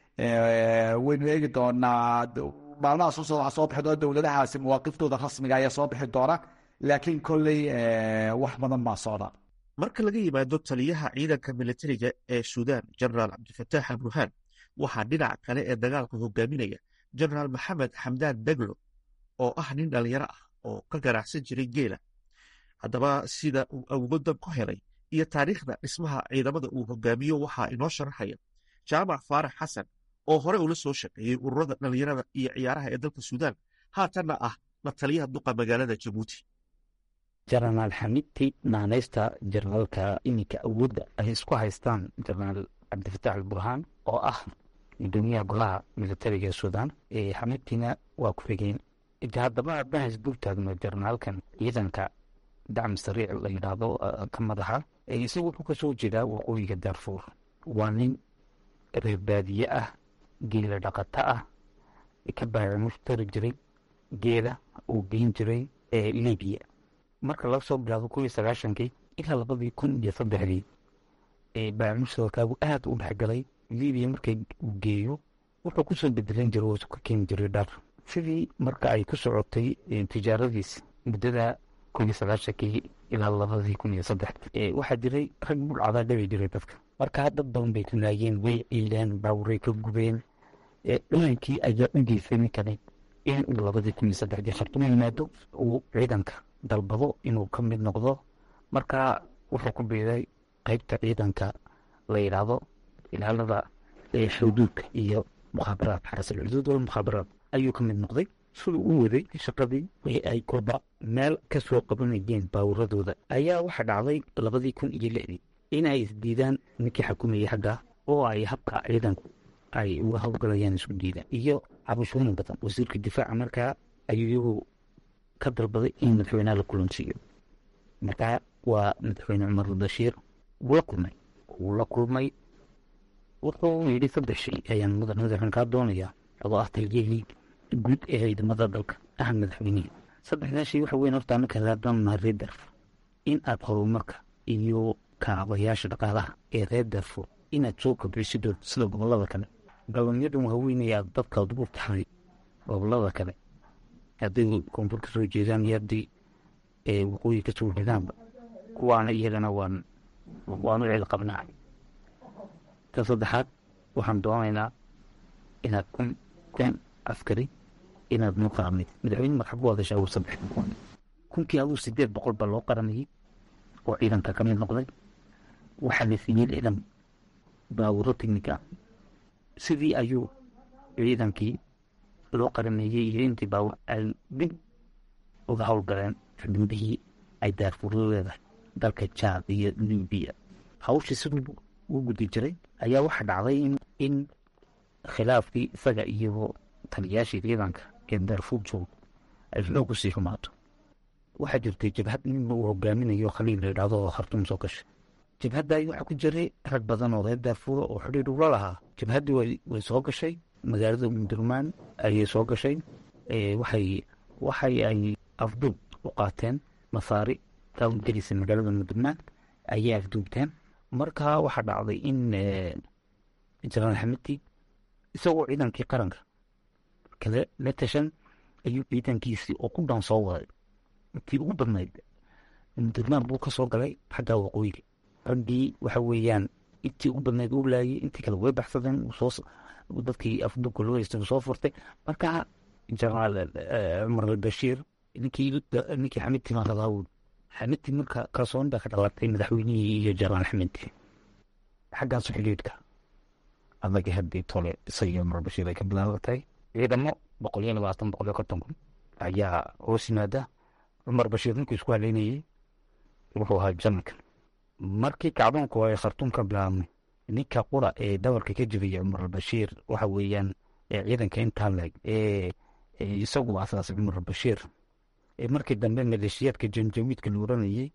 waynu eegi doonaa maalmaha soo socda waxaa soo bixi doona dowladahaasi mawaaqiftooda rasmiga ayaa soo bixi doona laakiin kolley wax badan baa socda marka laga yimaado taliyaha ciidanka militariga ee suudaan jenaraal cabdifataax alburhaan waxaa dhinaca kale ee dagaalka hogaaminaya jenaraal maxamed xamdaan deglo oo ah nin dhalinyaro ah oo ka ganacsan jiray geela haddaba sida uu awoodan ku helay iyo taariikhda dhismaha ciidamada uu hogaamiyo waxaa inoo sharaxaya jaamac faarax xasan oo hore ula soo shaqeeyey ururada dhalinyarada iyo ciyaaraha ee dalka suudaan haatanna ah la taliyaha duqa magaalada jabuuti jenaraal xamidti naanaysta jenaraalka iminka awoodda ay isku haystaan jenaraal cabdifataax alburhaan oo ah gudoomiyaha golaha militariga ee suudaan xamidtina waa ku xigeen haddaba aabahas dul taagno jenaraalkan ciidanka dacmi sariic la yidhaahdo ka madaxa isagu wuxuu kasoo jeedaa waqooyiga daarfuur waa nin reer baadiye ah geela dhaqato ah ka baamushtari jiray geeda uu geyn jiray libiya marka laga soo bilaabo kun iyo sagaashankii ilaa labadii kun iyo saddexdii baamushtarkaagu aada u dhexgalay libiya markay uu geeyo wuxuu kusoo bedelan jiray oo ka keeni jiray dhar sidii marka ay ku socotay tijaaradiis muddada kun iyo sagaashankii ilaa labadii kun iyo saddex waxaa jiray rag bulcadaa dhabi jiray dadka markaa dad badan bay tunaayeen way ciileen baawuray ka gubeen dhamankii ayaa u geysay ninkani in uu labadii kun iyo saddexdii khartumo yimaado uu ciidanka dalbado inuu ka mid noqdo markaa wuxuu ku biiday qeybta ciidanka la yidhaahdo ilaalada xuduudka iyo mukhaabaraad xarasul xuduud wal mukhaabaraad ayuu ka mid noqday siduu u waday shaqadii ee ay koba meel ka soo qabanayeen baawuradooda ayaa waxaa dhacday labadii kun iyo lixdii in ay isdiidaan ninkii xukumayay xagga oo ay habka ciidanku ay uga howlgalayaan isku diidaan iyo cabashooyin badan wasiirka difaaca markaa ayuu iyagu ka dalbaday in madaxweynaha la kulansiiyo markaa waa madaxweyne cumar bashiir wuu la kulmay wuu la kulmay wuxuu yidhi saddex shay ayaan mudan madaxweyne kaa doonayaa adoo ah taliyihii guud ee ciidamada dalka ah madaxweynihii saddexdaa shay waxa weyn horta annaka laadana reer darfur in aad horumarka iyo kaabayaasha dhaqaalaha ee reer darfur inaad soo kobcisidoo sida gobolada kale gobolyadan waaweynaya aad dadka ugu taxay gobolada kale hadday koonfur ka soo jeedaan iyo haddii waqooyi ka soo jeedaanba kuwaana iyagana waan waanu cil qabnaa tan saddexaad waxaan doonaynaa inaad kun kun askari inaad noo qaramid madaxweyne marxab ku hadashaa uu saddex kunkii aduu sideed boqol baa loo qaramayey oo ciidanka ka mid noqday waxaa la siiyey ciidan baawuro technica sidii ayuu ciidankii loo qarameeyey iyo intii baawur ay dib uga howlgaleen xubnihii ay daarfuro leedahay dalka jaad iyo libiya hawshii siduu u gudi jiray ayaa waxaa dhacday in khilaafkii isaga iyo taliyaashii ciidanka ee daarfuur joog ay xoog usii xumaato waxaa jirtay jabhad nin uu hogaaminayo khaliil la yidhahdo oo khartuum soo gashay jabhadda waxaa ku jiray rag badan oo reer daarfuura oo xidhiir ula lahaa jabhaddii way soo gashay magaalada umdurmaan ayay soo gashay waxay waxay ay afduub u qaateen masaari taawgelisa magaalada umdurmaan ayay afduubteen markaa waxaa dhacday in jenaraal xamidti isagoo ciidankii qaranka kale la tashan ayuu ciidankiisii oo ku dhan soo waday intii ugu badnayd umdurmaan buu ka soo galay xagga waqooyiga raggii waxa weeyaan intii ugu badnayd uu laayay intii kale way baxsadeen dadkii afduubka loo haystay soo furtay markaa jenaraal cumar albashiir ninkii ninkii xamidti maa rabaa wuu xamidti marka kalsooni baa ka dhalatay madaxweynihii iyo jenaraal xamidti xaggaasu xidhiidhka adaga haddii tole isaga cumar bashiir ay ka bilaabatay ciidamo boqol iyo labaatan boqol iyo konton kun ayaa hoos yimaada cumar bashiir ninkuu isku haleynayey wuxuu ahaa janarka markii kacdoonku ay khartuum ka bilaabmay ninka qura ee dhabarka ka jibaya cumar albashiir waxa weeyaan ciidanka intaa leeg ee isagu asaasay cumar albashiir markii dambe maleeshiyaadka janjawiidka la oranayey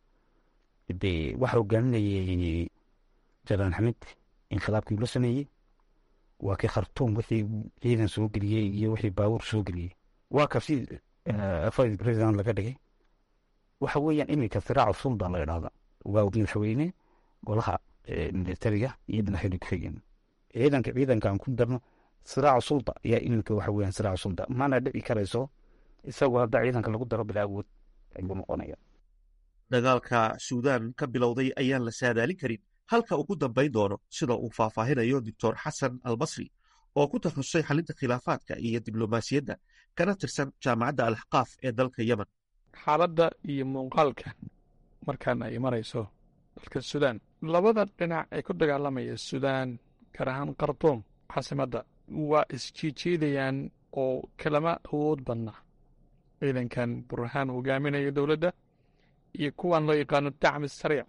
de waxa hogaaminayay janaan xamid inkhilaabkii la sameeyey waa kii khartuum wixii ciidan soo geliyey iyo wixii baawur soo geliyey waa kasi vice president laga dhigay waxa weeyaan iminka siraaca sulda la idhahda waa madaxweyne golaha militariga iyo madaxweyne ku-xigeen ciidanka ciidanka aan ku darno siraaca sulda ayaa iminka waxa weeyaan siraaca sulda mana dhici karayso isagoo hadda ciidanka lagu daro bilaa awood ayuu noqonaya dagaalka suudaan ka bilowday ayaan la saadaalin karin halka uu ku dambayn doono sida uu faahfaahinayo doctor xasan albasri oo ku takhasusay xalinta khilaafaadka iyo diblomaasiyadda kana tirsan jaamacadda alxaqaaf ee dalka yemen xaaladda iyo muuqaalka markaan ay marayso dalka suudaan labada dhinac ee ku dagaalamaya suudaan gaar ahaan khartuum caasimadda waa isjiijiidayaan oo kalama awood badna ciidankan burhaan hogaaminayo dowladda iyo kuwan loo yaqaano dacmi sariic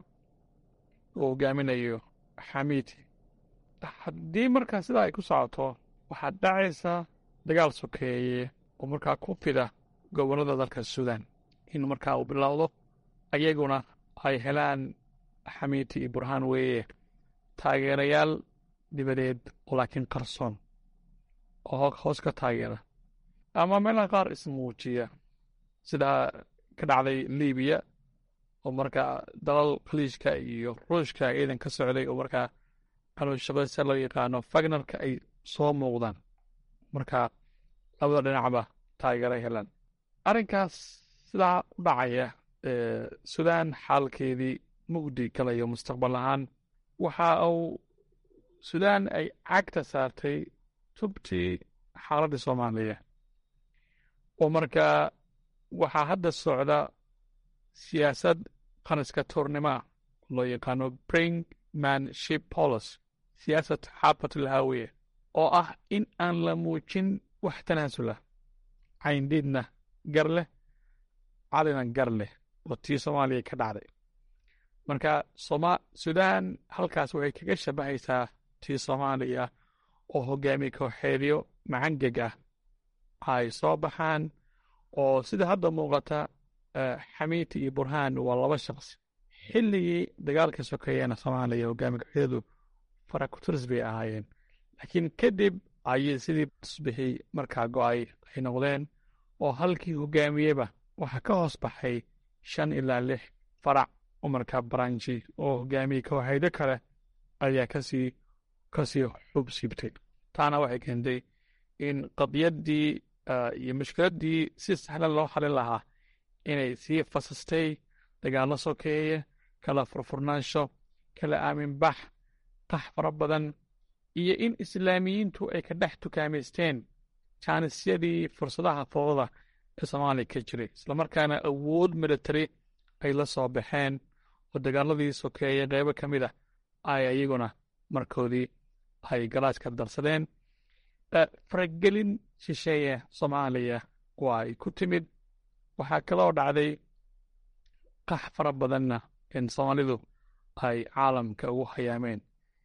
oo hogaaminayo xamiiti haddii markaa sidaa ay ku socoto waxaad dhacaysaa dagaal sokeeye oo markaa ku fida gobollada dalka suudaan in markaa uu bilowdo ayaguna ay helaan xamiiti iyo burhaan weeye taageerayaal dibadeed oo laakiin qarsoon oo hoos ka taageera ama meelaha qaar ismuujiya sidaa ka dhacday libiya oo markaa dalal khaliijka iyo ruushka ciidan ka socday oo markaa calooshaqaysa loo yaqaano fagnarka ay soo muuqdaan markaa labada dhinacba taageeray helaan arrinkaas sidaa u dhacaya sudan xaalkeedii mugdi galayo mustaqbal ahaan waxa uu sudan ay cagta saartay tubtii xaaladdii soomaaliya oo markaa waxaa hadda socda siyaasad qaniska tuurnimoa loo yaqaano bring manship policy siyaasad xaafatulhaawiye oo ah in aan la muujin wax tanaasula cayndhiidna gar leh calina gar leh oo tii soomaaliya ka dhacday marka soma sudan halkaas waxay kaga shabahaysaa tii soomaaliya oo hogaamiye kooxeedyo macangeg ah ay soo baxaan oo sida hadda muuqata xamiiti iyo burhaan waa laba shaqsi xilligii dagaalka sokeeyana soomaaliya hogaamiye kooxeedyadu farakuturis bay ahaayeen laakiin kadib ayay sidii tusbixii markaa go'ay ay noqdeen oo halkii hogaamiyeba waxaa ka hoos baxay shan ilaa lix farac oo markaa baranji oo hogaamiye kooxeedyo kale ayaa kasii kasii xub siibtay taana waxay keentay in qadiyaddii iyo mushkiladdii si sahlan loo xalin lahaa inay sii fasastay dagaallo sokeeye kala furfurnaansho kala aaminbax qax fara badan iyo in islaamiyiintu ay ka dhex tukaamaysteen jaanisyadii fursadaha fooda ee soomaaliya ka jiray islamarkaana awood military ay la soo baxeen oo dagaaladii sokeeye qeybo ka mid a ay iyaguna markoodii ay galaaska darsadeen faragelin shisheeye soomaaliya waa ay ku timid waxaa kaloo dhacday qax fara badanna in soomaalidu ay caalamka ugu hayaameen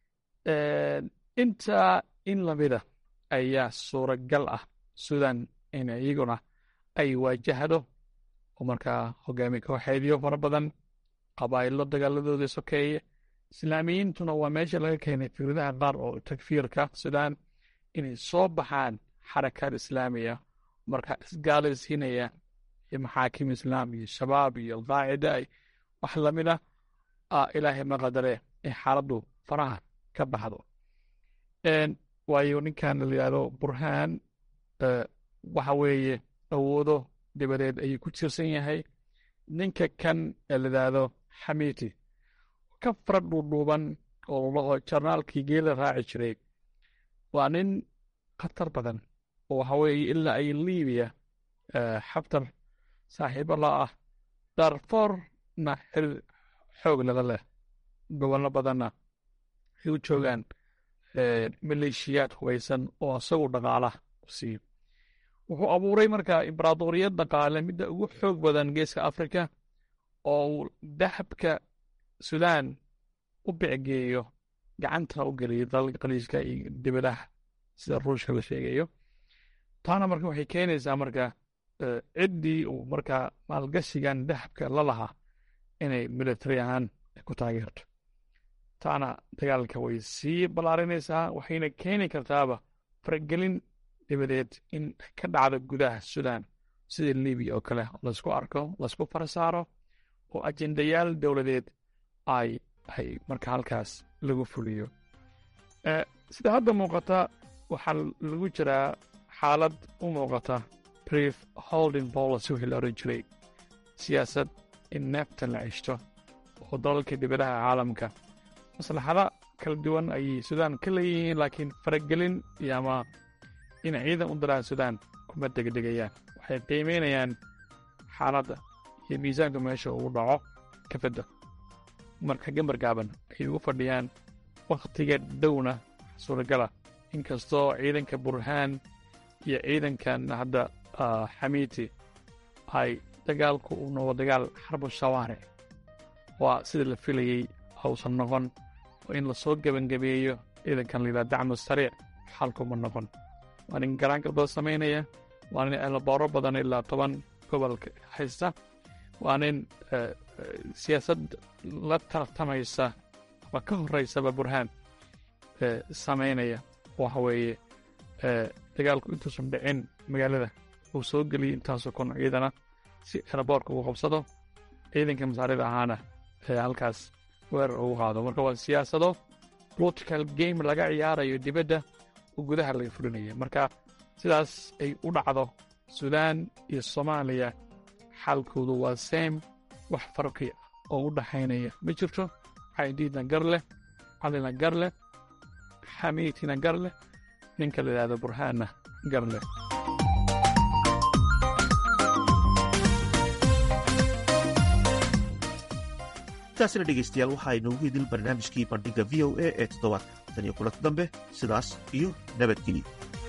intaa in lamida ayaa suuragal ah sudan in iyaguna ay waajahdo oo markaa hogaamiye kooxeedyo fara badan qabaa'ilo dagaaladoodii sokeeye islaamiyiintuna waa meesha laga keenay fikradaha qaar oo takfiirka sudan inay soo baxaan xarakaad islaamiya markaa isgaalaysiinaya iyo maxaakim islaam iyo shabaab iyo alqaacida wax lamid ah ilaahay maqadare ee xaaladdu faraha ka baxdo waayo ninkan la yidhahdo burhaan waxa weeye awoodo dabadeed ayuu ku tiirsan yahay ninka kan ee la yidhaahdo xamiiti ka fara dhuudhuuban oo jarnaalkii geela raaci jiray waa nin khatar badan oo waxa weeye ilaa ay libiya xabtar saaxiibo la ah darforna xil xoog lala leh gobollo badanna ay u joogaan maleeshiyaad hubaysan oo isagu dhaqaala siiyo wuxuu abuuray markaa imbaraadoriyad dhaqaale midda ugu xoog badan geeska afrika oo uu dahabka sudan u bicgeeyo gacanta u geliyo dalalka khaliijka iyo dibadaha sida ruushka la sheegayo taana marka waxay keenaysaa marka ciddii uu markaa maalgashigan dahabka la lahaa inay military ahaan ku taageerto taana dagaalka way sii ballaarinaysaa waxayna keeni kartaaba faragelin dabadeed in ka dhacdo gudaha sudan sida libiya oo kale laysku arko laysku farasaaro oo ajendayaal dowladeed ay ay marka halkaas lagu fuliyo sida hadda muuqata waxaa lagu jiraa xaalad u muuqata brief holding policy wixii la oran jiray siyaasad in neeftan la ceshto oo dalalka dibadaha caalamka maslaxada kala duwan ayay sudan ka leeyihiin laakiin faragelin iyo ama in ciidan u diraan sudan kuma degdegayaan waxay qiimaynayaan xaaladda iyo miisaanka meesha uu dhaco kafadda marka gambar gaaban ay ugu fadhiyaan wakhtiga dhowna suuragala inkastoo ciidanka burhaan iyo ciidankan hadda xamiiti ay dagaalku uu noqdo dagaal xarbu shawaaric waa sida la filayey hausan noqon oo in lasoo gebangabeeyo ciidankan layidhaha dacmu sariic xalkuma noqon waa nin garaangalbada samaynaya waa nin eelabooro badan ilaa toban gobolka haysta waa nin siyaasad la tartamaysa ama ka horeysaba burhaan samaynaya waxa weeye dagaalku intuusan dhicin magaalada uu soo geliyey intaasoo kon ciidana si eraboorka uu qabsado ciidanka masaarida ahaana halkaas weerar ugu qaado marka waa siyaasado political game laga ciyaarayo dibadda oo gudaha laga fulinaya marka sidaas ay u dhacdo suudaan iyo soomaaliya xaalkoodu waa same wax farqi oo u dhaxaynaya ma jirto caydiidna gar leh calina gar leh xamiitina gar leh ninka la yidhahdo burhaanna gar leh intaasina dhegaystayaal waxaa inoogu idil barnaamijkii bandhigga v o a ee toddobaadka tan iyo kulanti dambe sidaas iyo nabadgelyo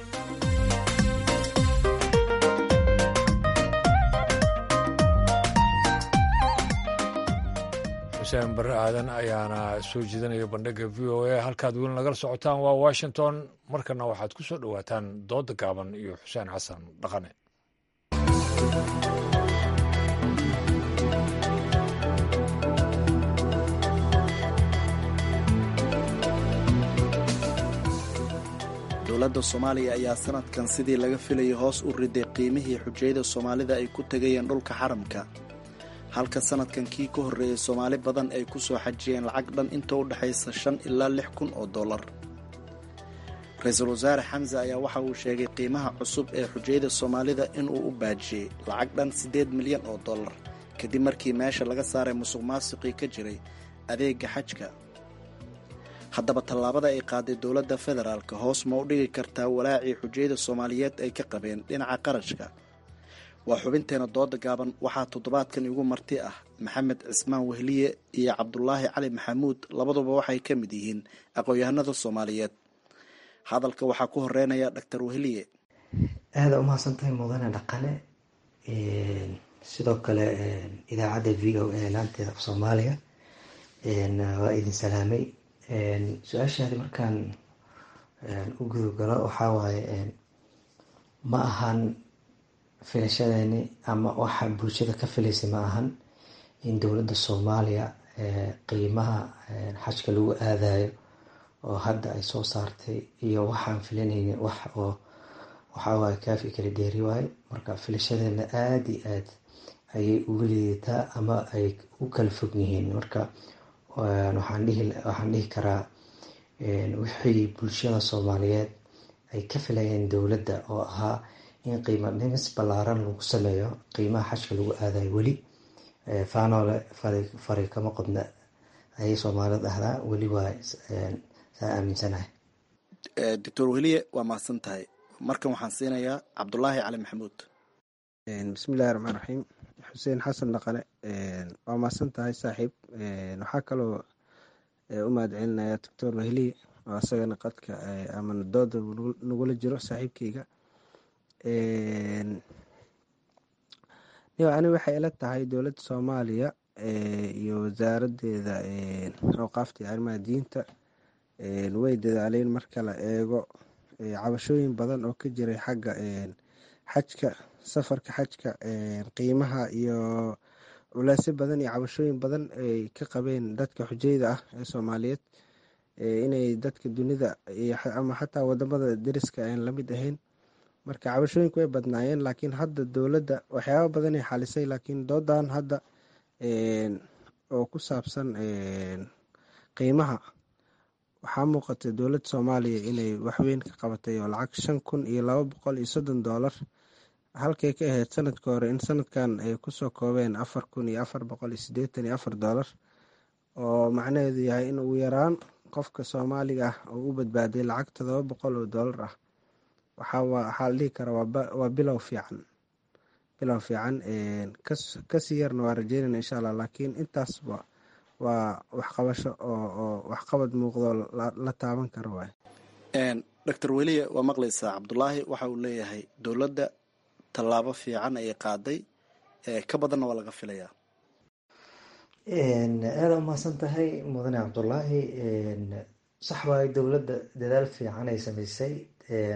xuseen barre aadan ayaana soo jeedinaya bandhigga v o a halkaad weli nagala socotaan waa washington markana waxaad ku soo dhowaataan dooda gaaban iyo xuseen xasan dhaqane dowladda soomaaliya ayaa sanadkan sidii laga filayay hoos u riday qiimihii xujayada soomaalida ay ku tegayeen dhulka xaramka halka sanadkan kii ka horreeyay soomaali badan ay ku soo xajiyeen lacag dhan inta u dhexaysa shan ilaa lix kun oo dollar ra-iisul wasaare xamse ayaa waxa uu sheegay qiimaha cusub ee xujayada soomaalida inuu u baajiyey lacag dhan siddeed milyan oo dollar kadib markii meesha laga saaray musuq maasuqii ka jiray adeega xajka haddaba tallaabada ay qaaday dowladda federaalka hoos ma u dhigi kartaa walaacii xujayada soomaaliyeed ay ka qabeen dhinaca qarashka waa xubinteena dooda gaaban waxaa toddobaadkan igu marti ah maxamed cismaan wehliye iyo cabdulaahi cali maxamuud labaduba waxay ka mid yihiin aqoon-yahanada soomaaliyeed hadalka waxaa ku horeynaya doctor wehliye aada umahadsantahay mudane dhaqane sidoo kale idaacadda v o a laanteeda af soomaaliya waa idin salaamay su-aashaadi markaan u gudogalo waxaa waaye ma ahan filashadeeni ama waxa bulshada ka filaysay ma ahan in dowladda soomaaliya qiimaha xajka lagu aadayo oo hadda ay soo saartay iyo waxaan filanayni wax oo waxawaaye kaafi kala dheeri waayo marka filashadeena aada iyo aad ayay uga liidataa ama ay u kala fog yihiin marka waxaan dhihi karaa wixii bulshada soomaaliyeed ay ka filayeen dowladda oo ahaa in qiimo dhimis ballaaran lagu sameeyo qiimaha xajka lagu aadayo weli faanoole fari kama qodna ayay soomaalida dhahdaa weli waa saa aaminsanahay doctor weliye waa mahadsan tahay markan waxaan siinayaa cabdulaahi cali maxamuud bismillahi raxmaan raxiim xuseen xasan dhaqane waa mahadsan tahay saaxiib waxaa kaloo u mahad celinaya doctor wehliye oo asagana qadka amana dooda nagula jiro saaxiibkeyga ani waxay ila tahay dowladda soomaaliya iyo wasaaradeeda awqaafta iyo arrimaha diinta way dadaaleen marka la eego cabashooyin badan oo ka jiray xagga xajka safarka xajka qiimaha iyo culeysyo badan iyo cabashooyin badan ay ka qabeen dadka xujayda ah ee soomaaliyeed inay dadka dunida ama xataa wadamada deriska aan lamid ahayn marka cabashooyinku way badnaayeen laakiin hadda dowladda waxyaaba badanay xalisay laakiin doodan hadda oo ku saabsan qiimaha waxaa muuqata dowladda soomaaliya inay waxweyn ka qabatay oo lacag shan kun iyo laba boqol iyo soddon doolar halkay ka ahayd sanadka hore in sanadkan ay kusoo koobeen afar kun iyo afar boqol iyo sideetan iyo afar doolar oo macnaheedu yahay in ugu yaraan qofka soomaaliga ah oo u badbaaday lacag todoba boqol oo doolar ah waxaa la dhihi karaa waa bilow fiican bilow fiican kasii yarna waa rajeynayna insha allah laakiin intaasba waa waxqabasho oo waxqabad muuqdo la taaban karo waay doctor weliye waa maqlaysaa cabdulaahi waxa uu leeyahay dowladda tallaabo fiican ayay qaaday ka badanna waa laga filayaa aada umahadsan tahay mudane cabdulaahi sax waayo dowladda dadaal fiican ay sameysay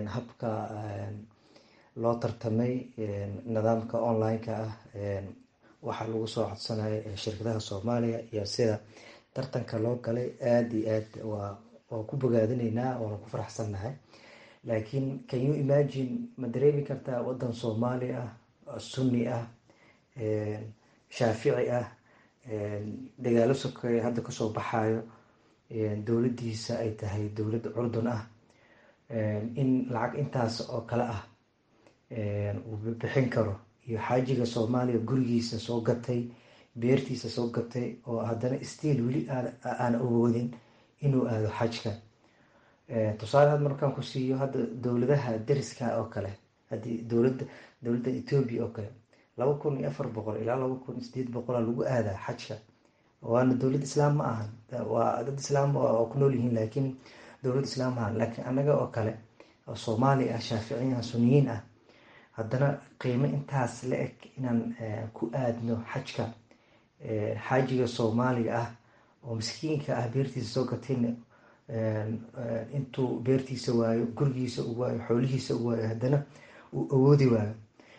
habka loo tartamay nidaamka online-ka ah waxaa lagu soo codsanaya shirkadaha soomaaliya iyo sida tartanka loo galay aada iyo aad waa waa ku bogaadinaynaa waana ku faraxsannahay laakiin can you imagine ma dareemi kartaa wadan soomaali ah sunni ah shaafici ah dagaalo sokeeye hadda kasoo baxayo dowladdiisa ay tahay dowlad curdun ah in lacag intaas oo kale ah uu bixin karo iyo xaajiga soomaaliya gurigiisa soo gatay beertiisa soo gatay oo haddana stiil weli aan awoodin inuu aado xajka tusaale had markaan ku siiyo hadda dowladaha dariska oo kale haddii dowlada dowladda etoobiya oo kale laba kun iyo afar boqol ilaa laba kun iyo sideed boqola lagu aadaa xajka waana dowlad islaam ma ahan waa dad islaam oo ku nool yihiin laakiin dowlad islaam ma ahan laakiin annaga oo kale oo soomaali ah shaaficiyin ah suniyiin ah haddana qiimo intaas la eg inaan ku aadno xajka xaajiga soomaaliga ah oo miskiinka ah beertiisa soo gatayna intuu beertiisa waayo gurigiisa u waayo xoolihiisa u waayo haddana uu awoodi waayo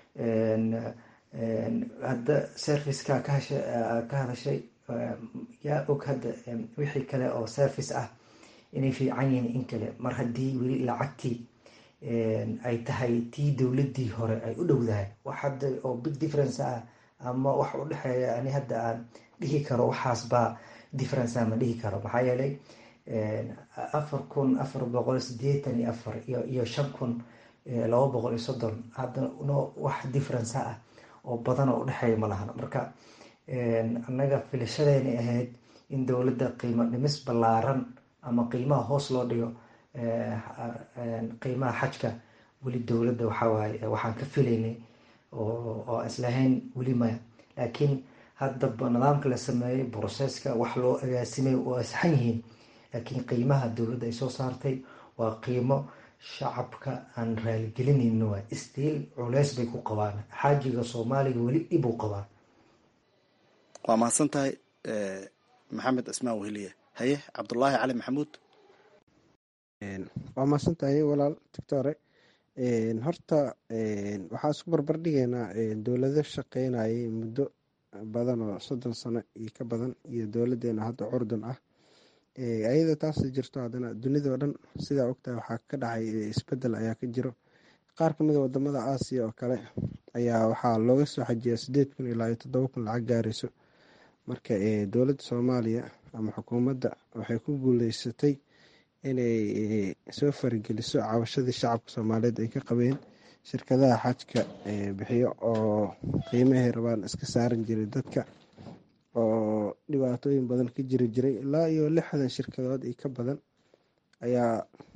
hadda serviceka ka hadashay yaa og hadda wixii kale oo service ah inay fiican yihiin in kale mar haddii weli lacagtii ay tahay tii dowladii hore ay u dhowdahay wax hadda oo big difference ah ama wax u dhexeeya ani hadda aan dhihi karo waxaas baa difference ah ma dhihi karo maxaa yeelay afar kun afar boqol sideetan iyo afar iyo shan kun laba boqol iyo soddon hadda no wax difference ah oo badan oo udhexeeya ma lahan marka annaga filashadeena ahayd in dowladda qiimo dhimis ballaaran ama qiimaha hoos loo dhigo qiimaha xajka weli dowladda waxawaaye waxaan ka filaynay oo islahayn weli maya laakiin haddaba nidaamka la sameeyey broseska wax loo agaasimay waa saxan yihiin laakiin qiimaha dowladda ay soo saartay waa qiimo shacabka aan raaligelinayno waa stiil culeys bay ku qabaan xaajiga soomaaliga weli dhib u qabaan waa mahadsan tahay maxamed cismaan weheliye haye cabdulaahi cali maxamuud waa mahadsan tahay walaal doctore horta waxaa isku barbar dhigaynaa dowlado shaqeynayay muddo badan oo soddon sano iyo ka badan iyo dowladeena hadda curdun ah ayada taas jirto haddana dunidao dhan sidaa ogtahay waxaa ka dhacay isbedel ayaa ka jiro qaar kamid a wadamada aasiya oo kale ayaa waxaa looga soo xajiyaa sideed kun ilaa iyo toddoba kun lacag gaarayso marka dowladda soomaaliya ama xukuumadda waxay ku guuleysatay inay soo farigeliso cabashadii shacabka soomaaliyeed ay ka qabeen shirkadaha xajka bixiyo oo qiimahay rabaan iska saaran jiray dadka oo dhibaatooyin badan ka jiri jiray ilaa iyo lixdan shirkadood iyo ka badan ayaa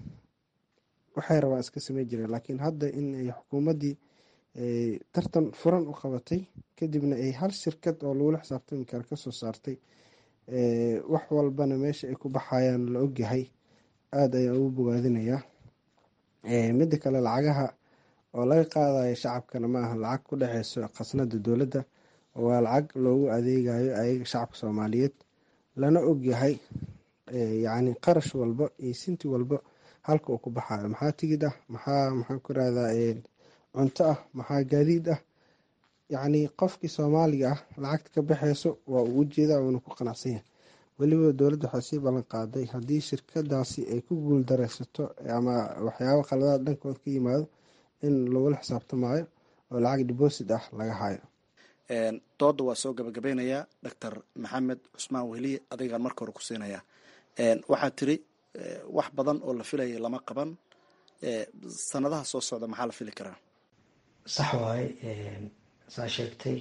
waxay rabaan iska samey jireen laakiin hadda in ay xukuumaddii tartan furan u qabatay kadibna ay hal shirkad oo lagula xisaabtami kara kasoo saartay wax walbana meesha ay ku baxayaan la ogyahay aada ayaan ugu bogaadinayaa midda kale lacagaha oo laga qaadayo shacabkana ma aha lacag ku dhexeyso khasnada dowladda waa lacag loogu adeegayo ayaga shacabka soomaaliyeed lana ogyahay yacni qarash walba iyo sinti walba halka uu ku baxayo maxaa tigid ah maxaa maxaan ku rahdaa cunto ah maxaa gaadiid ah yacni qofkii soomaaliga ah lacagta ka baxeyso waa uu ujeedaa uuna ku qanacsan yahay weliba dowladda waxay sii ballan qaaday haddii shirkadaasi ay ku guul dareysato ama waxyaaba khaladaad dhankood ka yimaado in lagula xisaabtamaayo oo lacag deposit ah laga hayo dooda waa soo gabagabeynayaa doctor maxamed cusmaan weheliye adigaan marka hore ku siinayaa waxaa tiri wax badan oo la filaya lama qaban sanadaha soo socda maxaa la fili karaa sax waaye saa sheegtay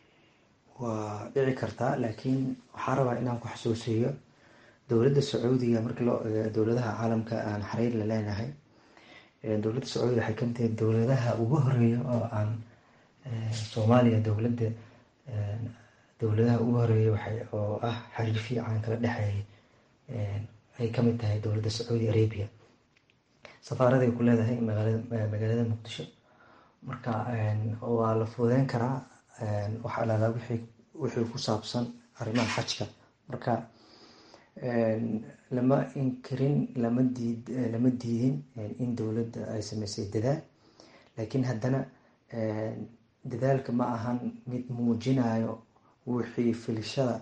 waa dhici kartaa laakiin waxaa rabaa inaan ku xasuusiyo dowladda sacuudiga markii loo eego dowladaha caalamka aan xariir la leenahay dowladda sacuudiga waxay kamid tahay dowladaha ugu horeeya oo aan soomaaliya dowladda dowladaha ugu horeeya waxay oo ah xariir fiican kala dhexeeyay ay kamid tahay dowladda sacuudi arabia safaaraday ku leedahay magaalada muqdisho marka waa la fududeyn karaa waxaa lahdaa wixii wixii ku saabsan arrimaha xajka marka lama inkirin lama diid lama diidin in dowladda ay sameysay dadaal laakiin haddana dadaalka ma ahan mid muujinayo wixii filishada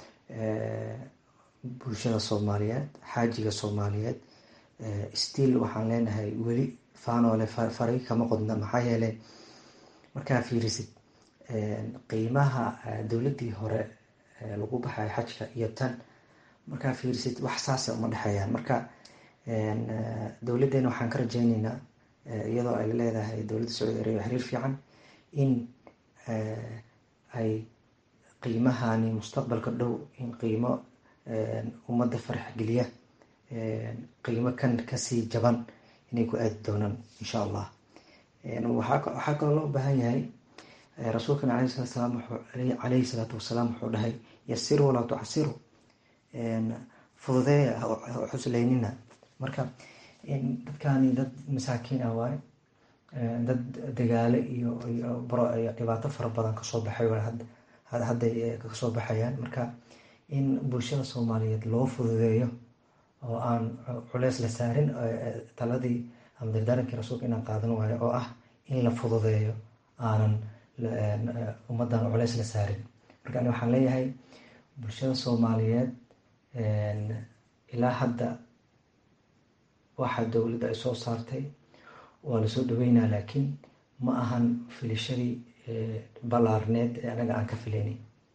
bulshada soomaaliyeed xaajiga soomaaliyeed still waxaan leenahay weli faanoole faray kama qodna maxaa yeelay markaa fiirisid qiimaha dowladdii hore lagu baxay xajka iyo tan markaa fiirisid wax saasa uma dhexeeyaan marka dowladdeena waxaan ka rajeyneynaa iyadoo ay leedahay dowladda sacuudi arabiya xiriir fiican in ay qiimahani mustaqbalka dhow in qiimo ummadda farax geliya qiimo kan kasii jaban inay ku aadi doonaan insha allah waxaa kaloo loo baahan yahay rasuulkana aleyhi salatu salaam caleyhi salaatu wasalaam wuxuu dhahay yasiru walaa tucasiru fududeeya xuslaynina marka dadkani dad masaakiin ah waaye dad dagaale iyo iyo dhibaato fara badan kasoo baxay hadday kasoo baxayaan marka in bulshada soomaaliyeed loo fududeeyo oo aan culeys la saarin taladii ama dardaarankii rasuulka inaan qaadan waayo oo ah in la fududeeyo aanan ummaddan culeys la saarin marka ani waxaan leeyahay bulshada soomaaliyeed ilaa hadda waxa dowladda ay soo saartay waa lasoo dhaweynaa laakiin ma ahan filishadii ballaarneed ee anaga aan ka filaynin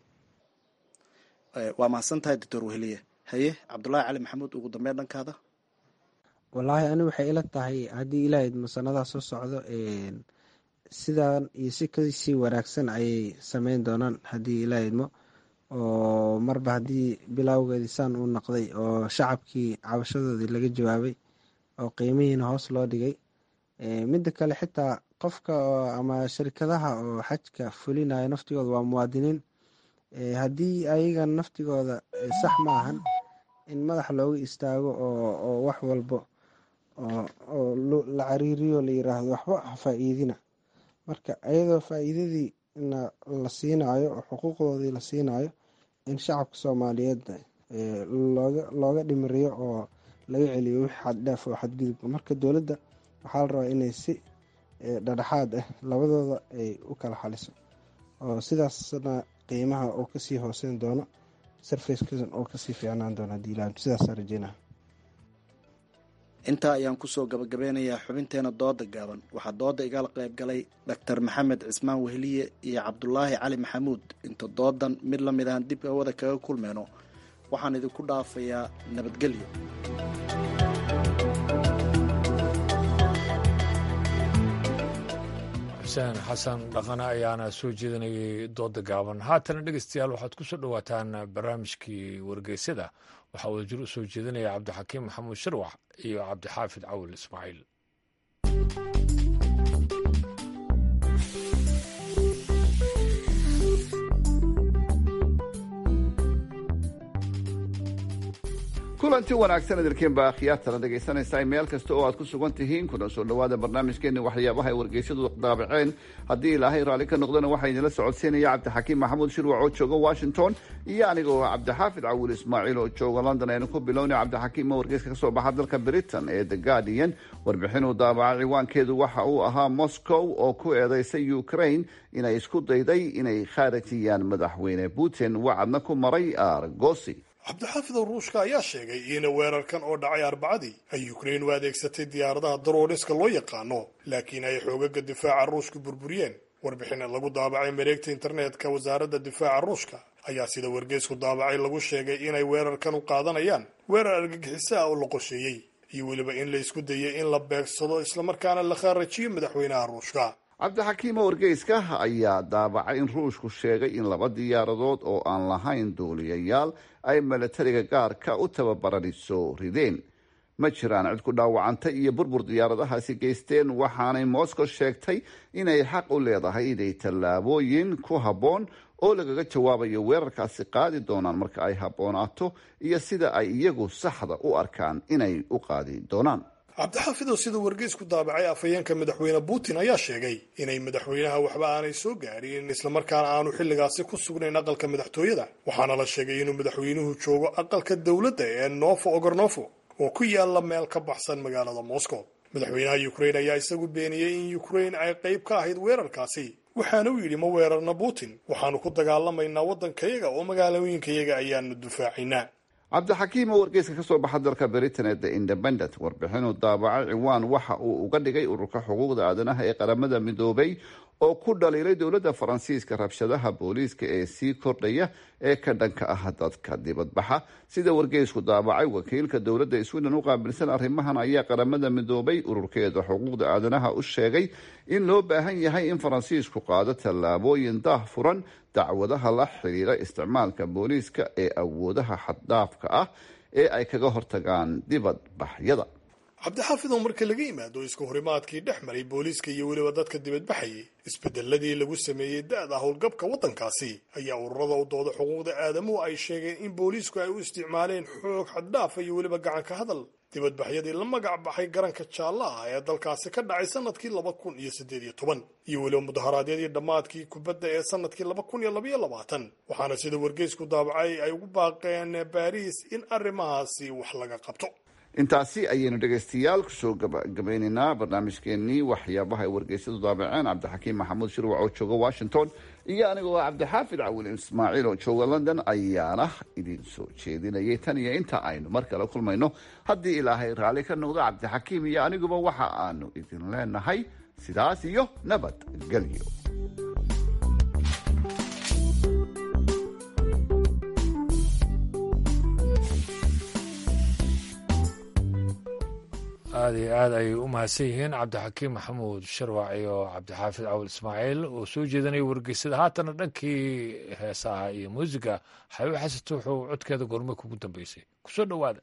waa mahadsan tahay doctor weheliye haye cabdulaahi cali maxamuud ugu dambeyn dhankaada wallaahi ani waxay ila tahay haddii ilaahayd masanadaa soo socdo sidan iyo si kasii wanaagsan ayay sameyn doonaan haddii ilaahydmo oo marba haddii bilowgeedii saan uu noqday oo shacabkii cabashadoodii laga jawaabay oo qiimihiina hoos loo dhigay midda kale xitaa qofka ama shirkadaha oo xajka fulinayo naftigooda waa muwaadiniin haddii ayaga naftigooda sax ma ahan in madax looga istaago oo wax walbo oo la cariiriyo la yiraahdo waxba ha faa-iidina marka ayadoo faa-iidadii la siinayo oo xuquuqdoodii la siinayo in shacabka soomaaliyeed looga dhimiriyo oo laga celiyo wix xaddhaaf oo xadgudubka marka dowladda waxaa la rabaa inay si dhadhexaad ah labadooda ay u kala xaliso oo sidaasna qiimaha oo kasii hooseyn doono sarfackan oo kasii fiicnaan doono hadii ila sidaasa rajeynaha intaa ayaan kusoo gabagabeynayaa xubinteena dooda gaaban waxaa dooda igala qayb galay doctor maxamed cismaan weheliye iyo cabdulaahi cali maxamuud inta doodan mid la mid ahan dib hawada kaga kulmeyno waxaan idinku dhaafayaa nabadgelyo xuseen xasan dhaqane ayaana soo jeedinayay dooda gaaban haatana dhegeystayaal waxaad ku soo dhowaataan barnaamijkii wargeysyada waxaa wadajir u soo jeedinaya cabdixakiim maxamuud shirwax iyo cabdixaafid cawil ismaaciil kulanti wanaagsan idilkiinba akhyaartana dhegaysanaysaa meel kasta oo aad ku sugan tihiin kuna soo dhowaada barnaamijkeeni waxyaabaha ay wargeysyadu daabaceen haddii ilaahay raalli ka noqdana waxaa idinla socodsiinaya cabdixakiim maxamuud shirwac oo jooga washington iyo anigoo cabdixaafid cawil ismaaciil oo jooga london aynu ku bilowna cabdixakiim oo wargeyska kasoo baxa dalka britain ee the guardian warbixin uu daabaca ciwaankeedu waxa uu ahaa moscow oo ku eedeysay ukraine inay isku dayday inay khaarajiyaan madaxweyne putin wacadna ku maray argosi cabdixaafid ruushka ayaa sheegay in weerarkan oo dhacay arbacadii ay ukrain u adeegsatay diyaaradaha darooniska loo yaqaano laakiin ay xoogaga difaaca ruushka burburiyeen warbixin lagu daabacay mareegta internetka wasaaradda difaaca ruushka ayaa sida wargeysku daabacay lagu sheegay inay weerarkan u qaadanayaan weerar argagixiso ah oo la qorsheeyey iyo weliba in la isku dayay in la beegsado islamarkaana la khaarajiyo madaxweynaha ruushka cabdixakiimo wargeyska ayaa daabacay in ruushku sheegay in laba diyaaradood oo aan lahayn duuliyayaal ay milatariga gaarka u tababaraniso rideen ma jiraan cid ku dhaawacantay iyo burbur diyaaradahaasi geysteen waxaanay moscow sheegtay inay xaq u leedahay inay tallaabooyin ku habboon oo lagaga jawaabayo weerarkaasi qaadi doonaan marka ay habboonaato iyo sida ay iyagu saxda u arkaan inay u qaadi doonaan cabdixaafidow sida wargeysku daabacay afhayeenka madaxweyne putin ayaa sheegay inay madaxweynaha waxba aanay soo gaarin islamarkaana aanu xilligaasi ku sugnayn aqalka madaxtooyada waxaana la sheegay inuu madaxweynuhu joogo aqalka dowladda ee nofo ogornofo oo ku yaala meel ka baxsan magaalada moscow madaxweynaha ukrain ayaa isagu beeniyey in ukrain ay qayb ka ahayd weerarkaasi waxaana uu yidhi ma weerarna putin waxaanu ku dagaalamaynaa waddankayaga oo magaalooyinkayaga ayaanu dufaacaynaa cabdixakiim oo wargeyska ka soo baxa dalka britain ee the independent warbixinuu daabacay ciwaan waxa uu uga dhigay ururka xuquuqda aadanaha ee qaramada midoobay oo ku dhaliilay dowladda faransiiska rabshadaha booliiska ee sii kordhaya ee ka dhanka ah dadka dibadbaxa sida wargeysku daabacay wakiilka dowladda sweden u qaabilsan arrimahan ayaa qaramada midoobay ururkeeda xuquuqda aadanaha u sheegay in loo baahan yahay in faransiisku qaado tallaabooyin daah furan dacwadaha la xidhiira isticmaalka booliiska ee awoodaha xaddhaafka ah ee ay kaga hortagaan dibadbaxyada cabdixaafid oo marka laga yimaado iska horimaadkii dhex maray booliiska iyo weliba dadka dibadbaxayay isbedeladii lagu sameeyey da-da howlgabka waddankaasi ayaa ururada u dooda xuquuqda aadamuhu ay sheegeen in booliisku ay u isticmaaleen xoog xaddhaafa iyo weliba gacanka hadal dibadbaxyadii la magac baxay garanka jaalla ah ee dalkaasi ka dhacay sanadkii laba kun iyo siddeed iyo toban iyo weliba mudaharaadyadii dhammaadkii kubadda ee sanadkii laba kun iyo labaiyo labaatan waxaana sida wargeysku daabacay ay ugu baaqeen baariis in arrimahaasi wax laga qabto intaasi ayaynu dhegaystayaal kusoo gabagabaynaynaa barnaamijkeenii waxyaabaha ay wargeysyadu daabaceen cabdixakiim maxamuud shirwac oo jooga washington iyo anigoo cabdixaafid cawil ismaaciil oo jooga london ayaana idin soo jeedinayay tan iyo inta aynu mar kale kulmayno haddii ilaahay raalli ka noqdo cabdixakiim iyo aniguba waxa aanu idin leenahay sidaas iyo nabadgelyo aada iyo aad ayay u mahadsan yihiin cabdixakiim maxamuud sharwac iyo cabdixaafid cawil ismaaciil oo soo jeedanaya wargeysada haatana dhankii heesaha iyo muusiga xabiib xasanto wuxuu codkeeda goorme kugu dambeysay kusoo dhowaada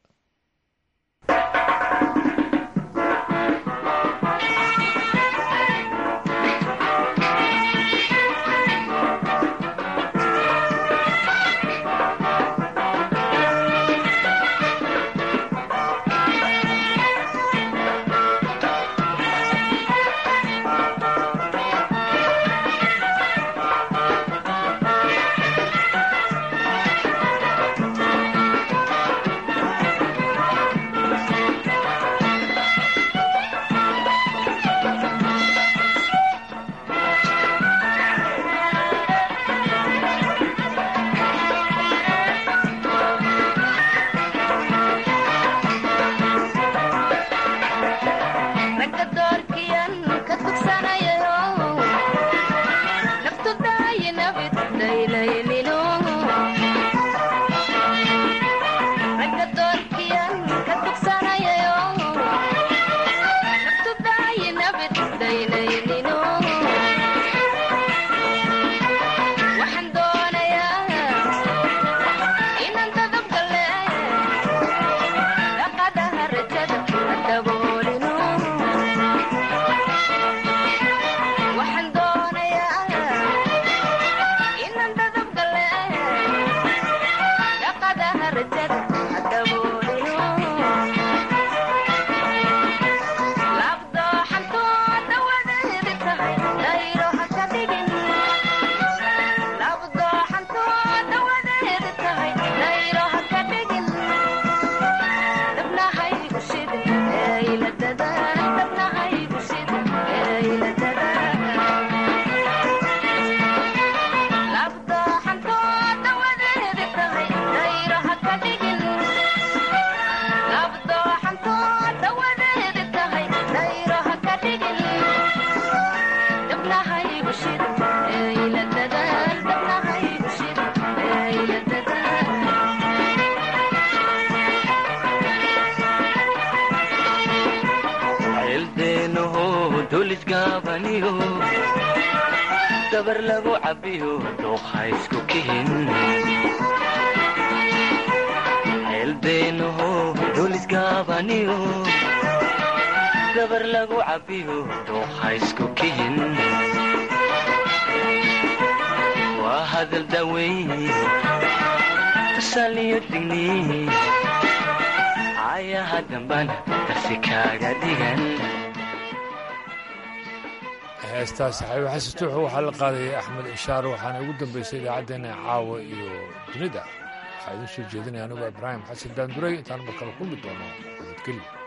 dabar lagu cabiyo dooqa isku kihin ceelbeenaho dulisgaabaniyo dabar lagu cabiyo dooqa isku kihin waa hadal daweyn tusaaliyo digni ayaha dambana darsi kaaga dhigan heestaas xabiib xasan tuuxu waxaa la qaadayay axmed ishaar waxaana ugu dambeysay idaacaddeenna caawa iyo dunida waxaa idiin soo jeedinaya anigoo ibraahim xasan daanduray intaan mar kale kulmi doono nabadgelyo